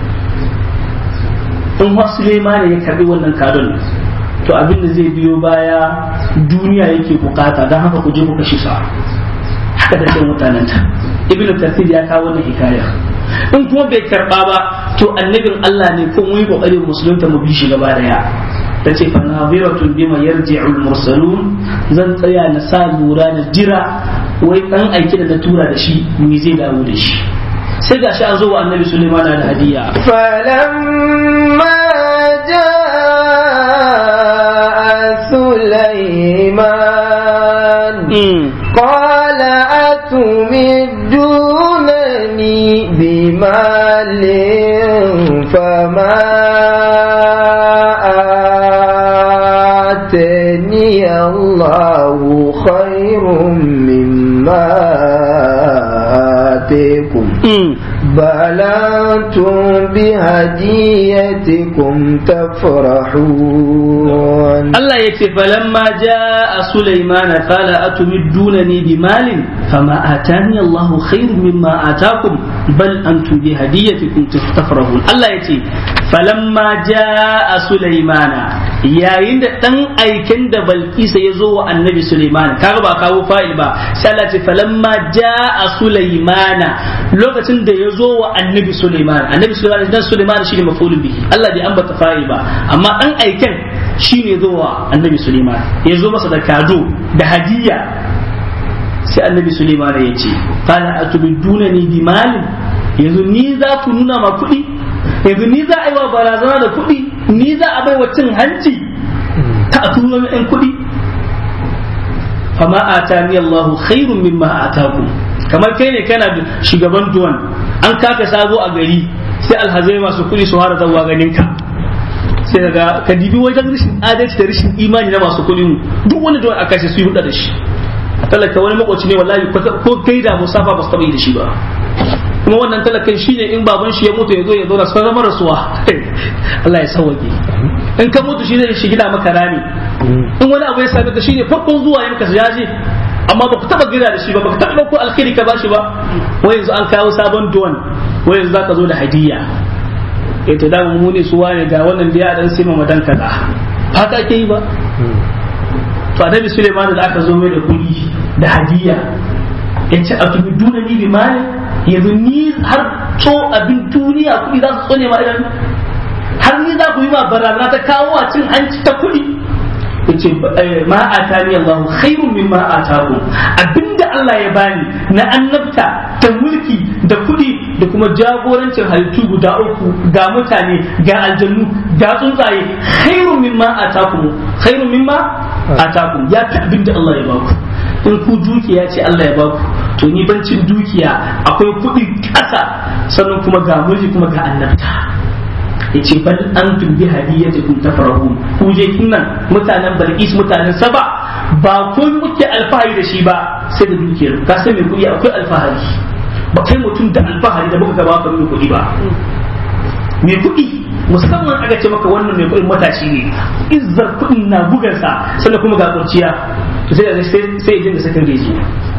in wa Suleiman ya karbi wannan kadon to abin da zai biyo baya duniya yake bukata don haka ku je ku kashe sa haka da sai mutanen ta ibn kathir ya kawo wannan hikaya in kuma bai karba ba to annabin Allah ne ko mun yi kokarin musulunta mu bi shi gaba daya ta ce fanaziratun bima yarji'ul mursalun zan tsaya na sa lura na jira wai dan aiki da na tura da shi me zai dawo da shi sai ga shi an zo wa annabi Sulaiman da hadiya falamma jaa Sulaiman qala atumidunani bimalin fama آتاني الله خير مما آتيكم بل أنتم بهديتكم تفرحون الله يكفي فلما جاء سليمان قال أتمدونني بمال فما آتاني الله خير مما آتاكم بل أنتم بهديتكم تفرحون الله يكفي فلما جاء سليمان yayin da dan aiken da Balkisa ya zo wa annabi Sulaiman kaga ba kawo fa'il ba sai Allah ce falamma jaa Sulaimana lokacin da ya zo wa annabi Sulaiman annabi Sulaiman dan Sulaiman shine mafulun bihi Allah bai ambata fa'il ba amma dan aiken shine zo wa annabi Sulaiman ya zo masa da kado da hadiya sai annabi Sulaiman ya ce qala atubidunani bi malin yanzu ni za ku nuna ma kuɗi yanzu ni za a yi wa barazana da kuɗi ni za a bai wa cin hanci ta a turo min kuɗi fama atani Allahu khairun mimma atakum kamar kai ne kana da shugaban duwan an kafa sabo a gari sai alhazai masu kuɗi su hara zawa ganin ka sai daga ka dibi wajen rashin adalci da rashin imani na masu kuɗi duk wani duwan aka su yi huda da shi talaka wani makwaci ne wallahi ko kai da musafa ba su taɓa yi da shi ba kuma wannan talakan shine in baban shi ya mutu ya zo ya zauna sun zama rasuwa Allah ya sauwake in ka mutu shi zai shigida maka rami in wani abu ya same ka shine farkon zuwa yanka ya je amma ba ku taba gira da shi ba ba ku taba ko alkhairi ka bashi ba wai yanzu an kawo sabon duwan wai yanzu zaka zo da hadiyya eh to da mu ne su wane ga wannan da ya dan sai madan kaza haka ake yi ba to annabi Suleiman da aka zo mai da kuɗi da hadiyya yace a tubi dunani bi mali yanzu ni har to abin duniya kuɗi za su tsone ma idan har ni za ku yi ma barazana ta kawo a cin hanci ta kuɗi yace ma atani Allahu khairun mimma atakum abinda Allah ya bani na annabta ta mulki da kuɗi da kuma jagorancin halittu guda uku ga mutane ga aljannu ga tsuntsaye khairun mimma atakum khairun mimma atakum ya fi abinda Allah ya baku in ku dukiya ce Allah ya baku to ni bancin dukiya akwai kuɗi ƙasa sannan kuma ga mulki kuma ga annabta yace bal antum bi hadiyatikum tafrahun ku je kinnan mutanen Balqis mutanen Saba ba kun muke alfahari da shi ba sai da dukiyar ka san me kuɗi akwai alfahari ba kai mutum da alfahari da muka gaba kan kuɗi ba mai kuɗi musamman aka ce maka wannan mai kuɗin matashi ne izzar kuɗin na bugansa sannan kuma ga kurciya to sai sai ya dinga sakin reji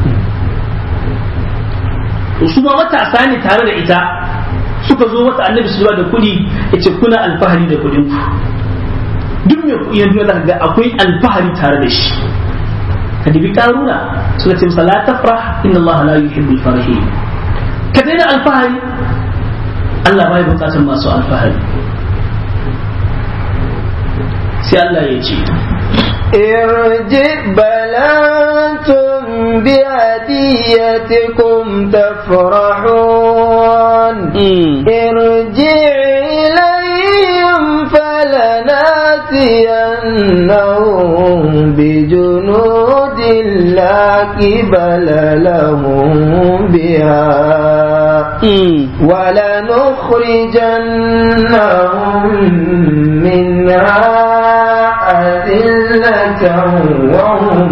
to su ma matasa ne tare da ita suka zo wata annabi su da kuɗi ya ce kuna alfahari da kuɗin ku duk mai kuɗi na duniya ga akwai alfahari tare da shi ka dibi karuna suka ce masa la tafrah inna Allah la yuhibbul farihin ka daina alfahari Allah bai bukatar masu alfahari sai Allah ya ce ارجع بل أنتم بهديتكم تفرحون ارجع إليهم فلناتينهم بجنود لا قبل لهم بها ولنخرجنهم منها أذلة وهم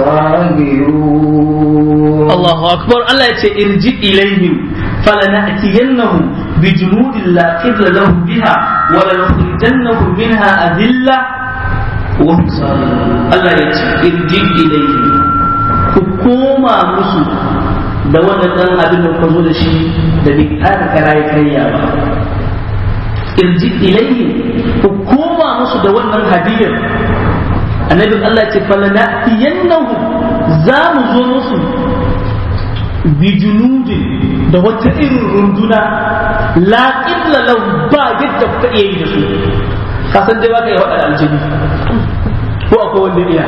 صاغرون الله أكبر الله يتي ارجع إليهم فلنأتينهم بجنود لا قبل لهم بها ولنخرجنهم منها أذلة وهم صاغرون الله يتي ارجع إليهم كوما مسو da wannan dan abin da ka zo da shi da bai ƙara karaye karya ba irji ilayhi ku koma musu da wannan hadiyar annabin Allah ce falana yannahu za mu zo musu bi junudin da wata irin runduna la illa lahu ba yadda kuka iya yi da su ka san dai baka yi waɗanda aljini ko akwai wanda iya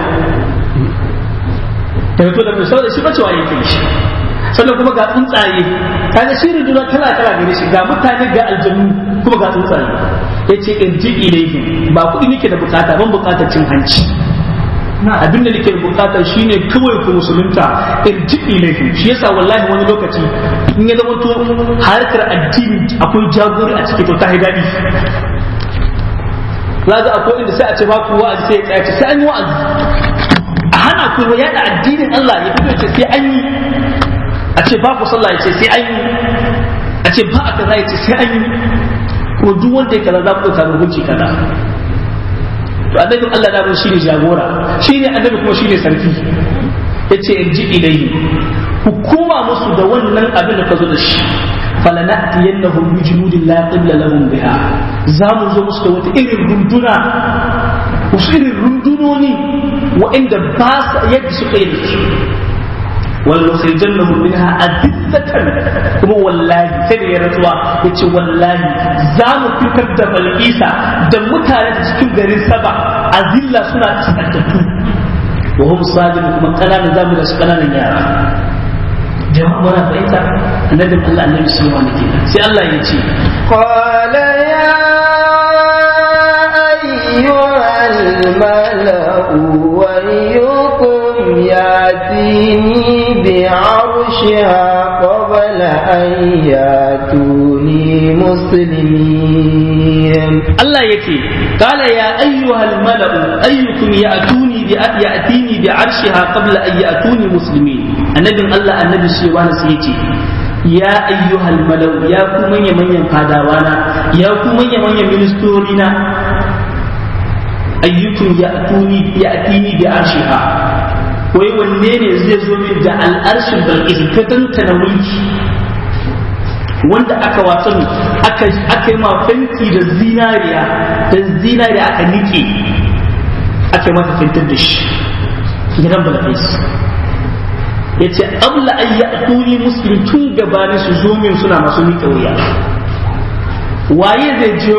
daga to da mai da shi ba cewa yake shi sannan kuma ga tsuntsaye kaga shi runduna kala kala gare shi ga mutane ga aljannu kuma ga tsuntsaye yace irji ilaihim ba kuɗi nake da bukata ban bukatar cin hanci abin da nake bukata shine kawai ku musulunta irji ilaihim shi yasa wallahi wani lokaci in ya zama to harkar addini akwai jagori a ciki to ta daɗi Laza akwai inda sai a ce ba ku wa'azi sai ya tsaya sai an yi wa'azi a hana ku yaɗa addinin Allah ya fito ya ce sai an yi a ce ba ku sallah ya ce sai an yi a ce ba a kaza ya ce sai an yi kuma duk wanda ya kaza za ku ɗauka hukunci kaza to annabin Allah da shi ne jagora shi ne annabi kuma shi ne sarki ya ce in ji ilayhi ku koma musu da wannan abin da ka zo da shi falanatiyannahum bi junudin la qibla lahum biha za mu zo musu da wata irin runduna wasu irin rundunoni wa'inda ba sa yadda suka yi da su ولنخرجنهم منها أذلة كما والله سيدي يا رسول يتي والله زام فكر da balisa da mutane da cikin garin saba azilla suna tsantattu wa hum sajid kuma kananan zamu da su kananan yara jama'a muna fahimta annabin Allah annabi sallallahu alaihi wasallam sai Allah ya ce qala ya ayyuhal mala'u wa ياتيني بعرشها قبل أن ياتوني مسلمين الله يكي قال يا أيها الملأ أيكم يأتوني يأتيني بعرشها قبل أن يأتوني مسلمين النبي الله النبي سيوان سيتي يا أيها الملأ يا كمن يمن ينقادوانا يا كمن يمن يمنستورنا أيكم يأتوني يأتيني بعرشها wai wanne ne zai zo min da al'arshin balkis ka tantana mulki wanda aka wasan aka aka yi ma fenti da zinariya da zinariya aka nike aka mata fentar da shi gidan balkis ya ce abla an yi atuni muslim tun gabanin su zo min suna masu miƙa wuya waye zai je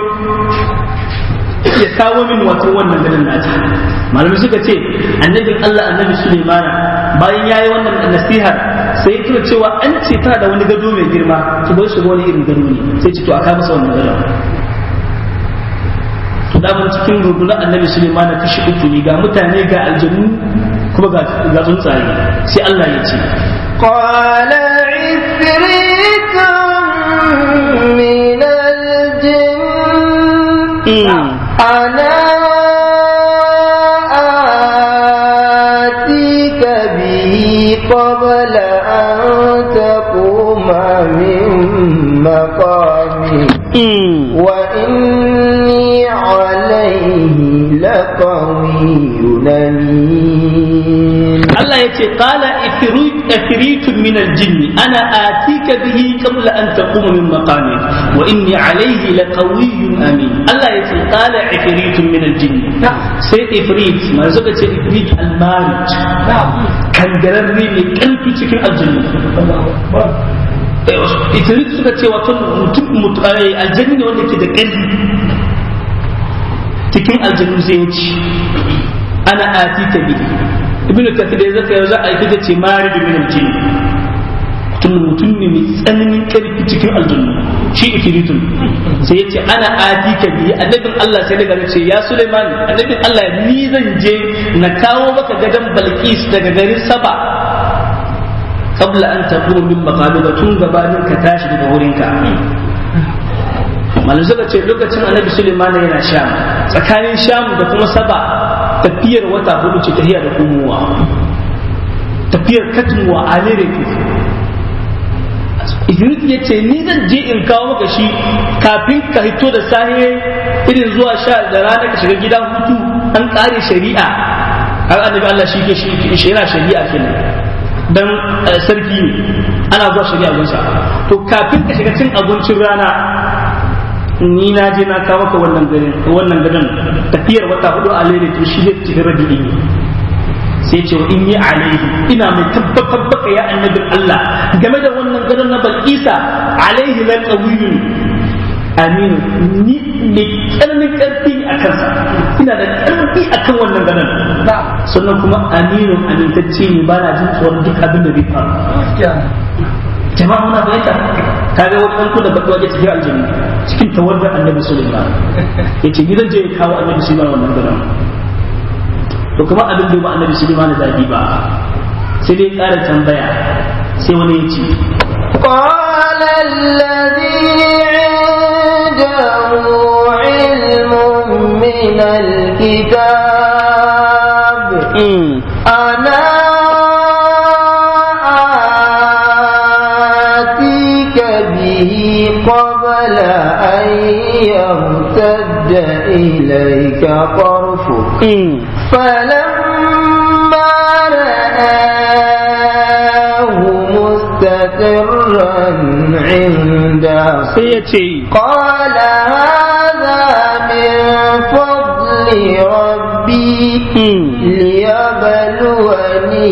ya kawo min wato wannan ganin nata malamai suka ce annabin Allah annabi Sulaimana bayan yayi wannan nasihar sai ya tuna cewa an ce tana da wani gado mai girma to bai shiga wani irin gado ne sai ce to aka masa wannan gado to da mun cikin rubuna annabi Sulaimana kashi uku ne ga mutane ga aljannu kuma ga ga tsuntsaye sai Allah ya ce قال عفريت من الجن أنا آتيك به قبل أن تقوم من مقامك وإني عليه لقوي أمين Allah ya ce qala ifritun min aljinni ana atika bihi qabla an taquma min maqami wa inni alayhi laqawiyyun amin Allah ya ce qala ifritun min aljinni sai ifrit ma suka ce ifrit almarij kangararre mai karfi cikin aljanna ifrit suka ce wato mutum aljanni ne wanda ke da ƙarfi cikin aljannu sai ya ci ana atika bihi ibn kathir ya zaka za a ita ce mari da minal jini mutum mutum ne mai tsananin karfi cikin aljanna shi ifiritun sai ya ce ana adi ka biyi annabin Allah sai daga ce ya Suleiman annabin Allah ni zan je na kawo maka gadon Balkis daga garin Saba qabla an taquma min maqamika tun gabanin ka tashi daga wurinka malam suka ce lokacin annabi Suleiman yana sham tsakanin sham da kuma Saba tafiyar wata hudu ce tafiya da kumuwa tafiyar katmuwa a ne Idris ya ce ni zan je in kawo maka shi kafin ka hito da sahe irin zuwa sha da rana ka shiga gida hutu an kare shari'a har annabi Allah shi ke shi yana shari'a kenan dan sarki ne ana zuwa shari'a gunsa to kafin ka shiga cin abincin rana ni na je na kawo maka wannan garin wannan gadon tafiyar wata hudu a lere to shi zai cikin rabi'i ne sai ce wa in yi alaihi ina mai tabbatar baka ya annabin Allah game da wannan gadon na Balkisa alaihi la qawiyyun amin ni ne tsananin karfi a kansa ina da karfi akan wannan gadon sannan kuma aminu amintacce ne ba na jin tsoron duk abin da zai faru jama'a muna fahimta ka ga wani ɗan da baki waje cikin aljanna cikin tawaddar annabi sulaiman ya ce gidan je ya kawo annabi sulaiman wannan gadon to kuma abin da ba annabi sulaiman zaɓi ba sai dai ƙara tambaya sai wani ya ce قال الذي عنده علم من الكتاب أنا آتيك به قبل أن يرتد إليك طرفك فلما رآه مستقرا عنده قال هذا من فضل ربي ليبلوني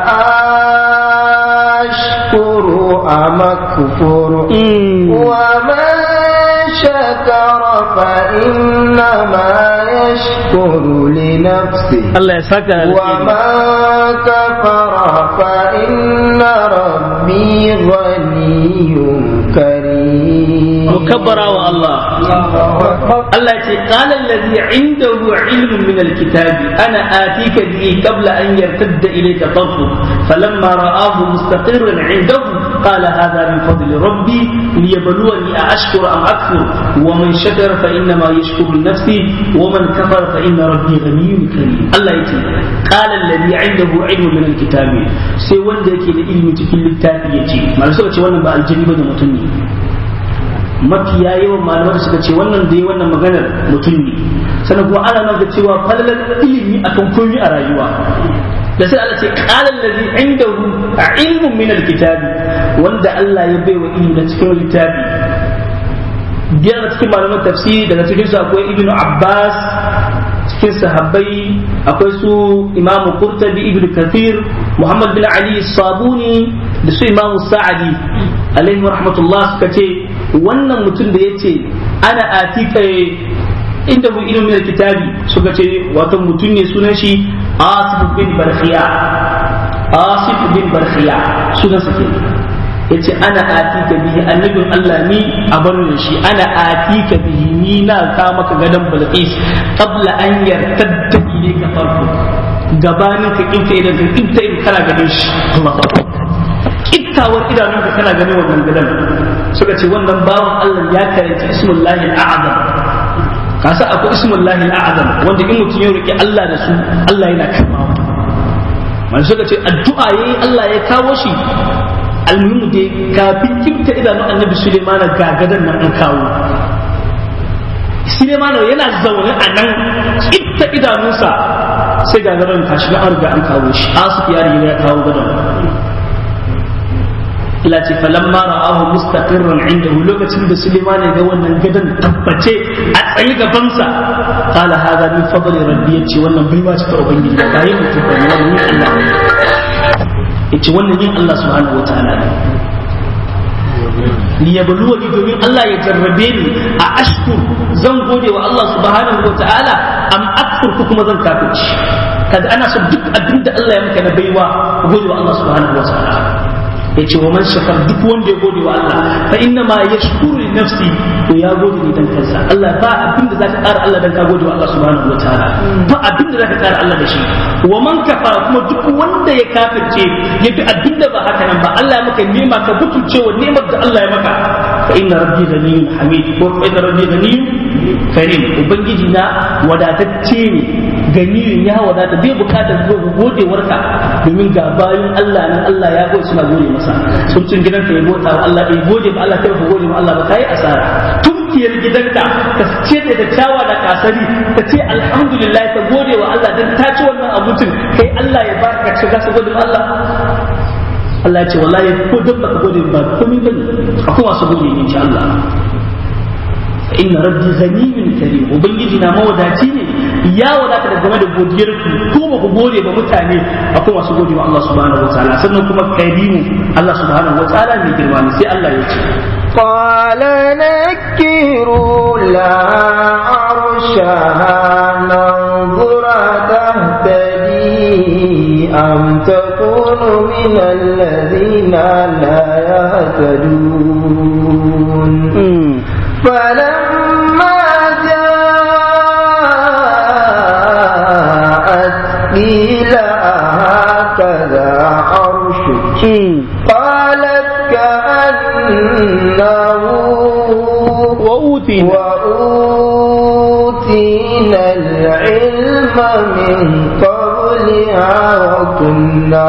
أشكر أم أكفر ومن شكر فإنما يشكر لنفسه Allah ya saka ومن كفر فإن ربي غني كريم mukabbara wa Allah Allah ya ce qala allazi indahu ilmun min alkitabi ana atika bihi qabla an yartadda ilayka tarfuk falamma ra'ahu mustaqirran indahu qala hadha min fadli rabbi liyabluwani ashkuru am akfur wa man shakara fa innama yashkuru li nafsi wa man kafara fa inna rabbi ghaniyyun karim Allah ya ce qala allazi indahu ilmun min alkitabi sai wanda yake da ilmi cikin littafi yace malaka suka ce wannan ba aljini bane mutum ne mafiya yawan malamai suka ce wannan da ya wannan maganar mutum ne sannan kuma ana nan da cewa falalar ilimi akan komai a rayuwa da sai Allah ce qala allazi indahu ilmun min alkitabi wanda Allah ya baiwa ilimi da cikin littafi biyar da cikin malaman tafsiri daga cikin su akwai ibnu abbas cikin sahabbai akwai su imamu qurtubi ibnu kathir muhammad bin ali sabuni da su imamu sa'adi alaihi rahmatullah suka ce wannan mutum da ya ce ana atika inda mu ilimin kitabi suka ce wato mutum ne sunan shi asif bin barkhiya asif bin barkhiya sunan sa kenan yace ana atika bihi annabin Allah ni a bar shi ana atika bihi ni na ka maka gadan balqis qabla an yartadda ilayka farko gabanin ka kinta idan ka kinta idan kana ganin shi Allahu akbar kittawar idanunka kana ganin wannan gadan suka ce wannan bawan Allah ya karanci ismullahi al'azam kasa akwai ismullahi al'azam wanda in mutum ya roki Allah da su Allah yana karbawa man suka ce addu'a yayi Allah ya kawo shi almuhimu dai kafin kimta idanu annabi Suleiman gagadan nan an kawo Suleiman yana zaune a nan kimta idanunsa sai gagadan ka shiga an riga an kawo shi asu ya riga ya kawo gadan Allah ce falamma ra'ahu mustaqirran indahu lokacin da Suleiman ya ga wannan gadan tabbace a tsaye gabansa qala hadha min fadli rabbi yace wannan baiwa ce ta ubangiji ba yi mutum ba ne wannan Allah yace wannan yin Allah subhanahu wataala ne liyabluwani domin Allah ya jarrabe ni a ashkur zan gode wa Allah subhanahu wataala am akfur ko kuma zan kafirci kaga ana son duk abin da Allah ya maka na baiwa gode wa Allah subhanahu wataala yace wa man shakar duk wanda ya gode wa Allah fa inna ma yashkuru li nafsi to ya gode ni dan kansa Allah ba abin da zaka ƙara Allah dan ka gode wa Allah subhanahu wataala ba abin da zaka ƙara Allah da shi wa man kafara kuma duk wanda ya kafirce ya bi abin da ba haka nan ba Allah ya maka nema ka butulce wa nemar da Allah ya maka fa inna rabbi ghaniyyun hamid ko fa inna rabbi ghaniyyun karim ubangiji na wadatacce ne ganiyun ya wadata bai bukatar godewarka domin ga bayan Allah nan Allah ya gode suna gode masa sun cin gidanka ya bota wa Allah ya gode ma Allah kai ka gode ma Allah ba kai asara tunkiyar gidanka ka ce da kyawa da kasari ka ce alhamdulillah ka gode wa Allah dan ta ci wannan abincin kai Allah ya ba ka shiga su gode ma Allah Allah ya ce wallahi ko dan baka gode ba komai bane akwai masu gode ne insha Allah inna rabbi ghaniyyun karim ubangiji na mawadaci ne ya wadata da game da godiyar ku ko ba ku gode ba mutane akwai masu gode wa Allah subhanahu wataala sannan kuma karimu Allah subhanahu wataala mai girma ne sai Allah ya ce قال نكروا لا عرشها ننظر تهتدي أم تكون من الذين لا يهتدون فلما جاءت قيل هكذا عرشك قالت كأنه وأوتينا وأوتينا العلم من قبلها وكنا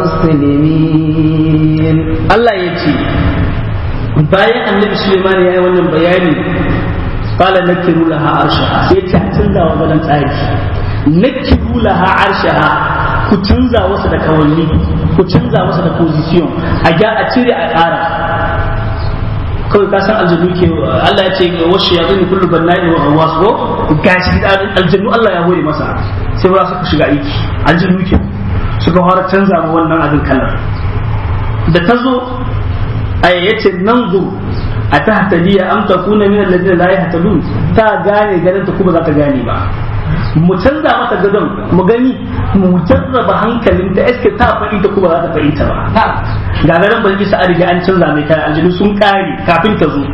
مسلمين Allah ya ce bayan annabi Suleiman ya yi wannan bayani qala nakiru laha arshaha sai ta canza wa galan tsari nakiru laha arshaha ku canza wasu da kawalli ku canza wasu da position a ga a cire a ƙara kawai ka san aljannu ke Allah ya ce wasu ya zuni kullu bannai wa wasu gashi aljannu Allah ya hore masa sai ba su shiga aiki aljannu ke suka fara canza ma wannan abin kalar da ta zo a yace nan zo a ta hataliya am ta kuna min alladina la yahtadun ta gane ganin ta kuma za ta gane ba mu canza mata gadon mu gani mu jarraba hankalin ta eske ta fahimta kuma za ta fahimta ba ga garin ban isa a riga an canza mai kayan aljinu sun kare kafin ta zo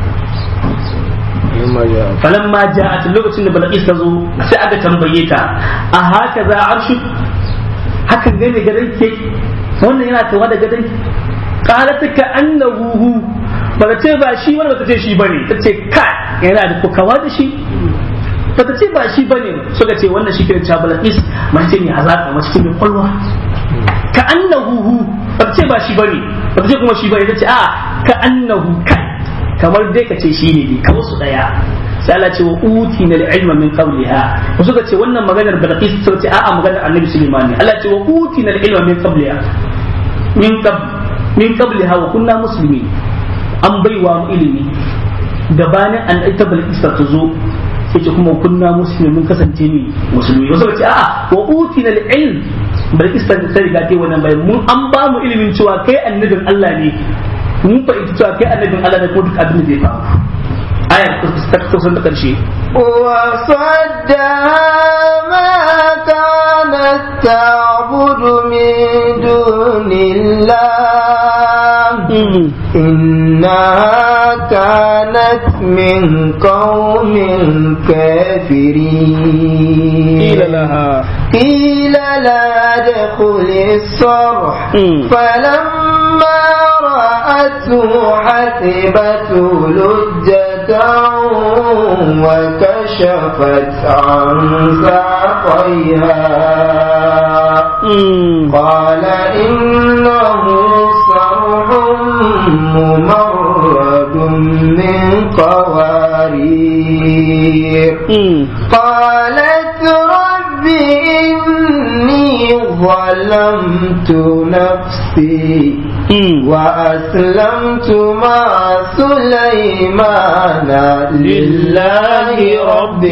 falamma ja'at lokacin da balqis ta zo sai aka tambaye ta a haka za arshu hakan gane gadon ke wannan yana kama da gadon qalat ka annahu ba ta ce ba shi wani ba ta ce shi bane ta ce kai yana da kokawa da shi ba ta ce ba shi bane suka ce wannan shi kiran chabal is mace ne hazaka mace ce mai kwalwa ka annahu ba ta ce ba shi bane ba ta ce kuma shi bane ta ce a ka annahu kai kamar dai ka ce shi ne ka wasu daya sai Allah ce wa uti na ilma min qabliha ko suka ce wannan maganar Balqis ta ce a'a maganar Annabi Sulaiman ne Allah ce wa uti na ilma min qabliha min qabl min qabliha wa kunna muslimin an baiwa mu ilimi gabanin an ita Balqis ta zo sai ce kuma kunna muslimin mun kasance ne musulmi wasu suka ce a'a wa uti na ilm Balqis ta riga ta wannan bayan mun an ba mu ilimin cewa kai annabin Allah ne mun fahimci cewa kai annabin Allah ne ko duk abin da zai faru aya ta kusan da karshe وصدها ما كانت تعبد من دون الله إنها كانت من قوم كافرين قيل لها قيل لا ادخل الصرح فلما رأته حسبته لجة وكشفت عن ساقيها قال إنه صرح ممرد من قوارير قالت رب إني ظلمت نفسي وأسلمت مع سليمان لله رب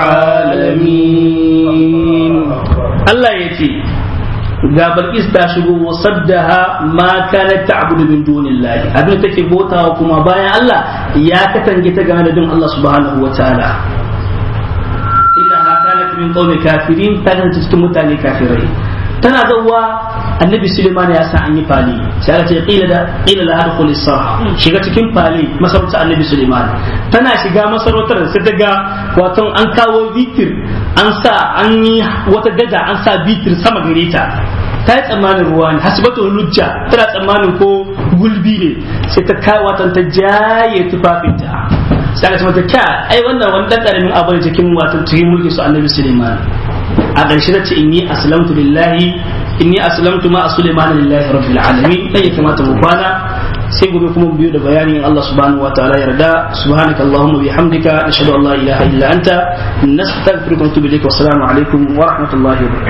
العالمين Allah ya ce ga Balkis ta shigo wa saddaha ma kanat ta'budu min dunillahi abin da take bautawa kuma bayan Allah ya katange ta game da bin Allah subhanahu wataala innaha kanat min qaumi kafirin ta kasance cikin mutane kafirai tana zauwa annabi Suleiman ya sa an yi fali sai aka ce qila da qila la adkhul sarha shiga cikin fali masarautar annabi Suleiman tana shiga masarautar sai ta ga wato an kawo bitir an sa an yi wata gada an sa bitir sama gare ta ta yi tsammanin ruwa ne hasibatu lujja tana tsammanin ko gulbi ne sai ta kai watan ta jaye tufafinta sai aka ce mata kya ai wannan wani dan karamin abu ne cikin watan cikin mulkin su annabi Suleiman a ƙarshe ta ce inni aslamtu lillahi inni aslamtu ma Suleiman lillahi rabbil alamin dan ya kamata mu kwana sai gobe kuma mu biyo da bayanin Allah subhanahu wa ta'ala yarda subhanaka allahumma bihamdika nashhadu an la ilaha illa anta nastaghfiruka wa natubu ilayk wa assalamu alaikum wa rahmatullahi wa barakatuh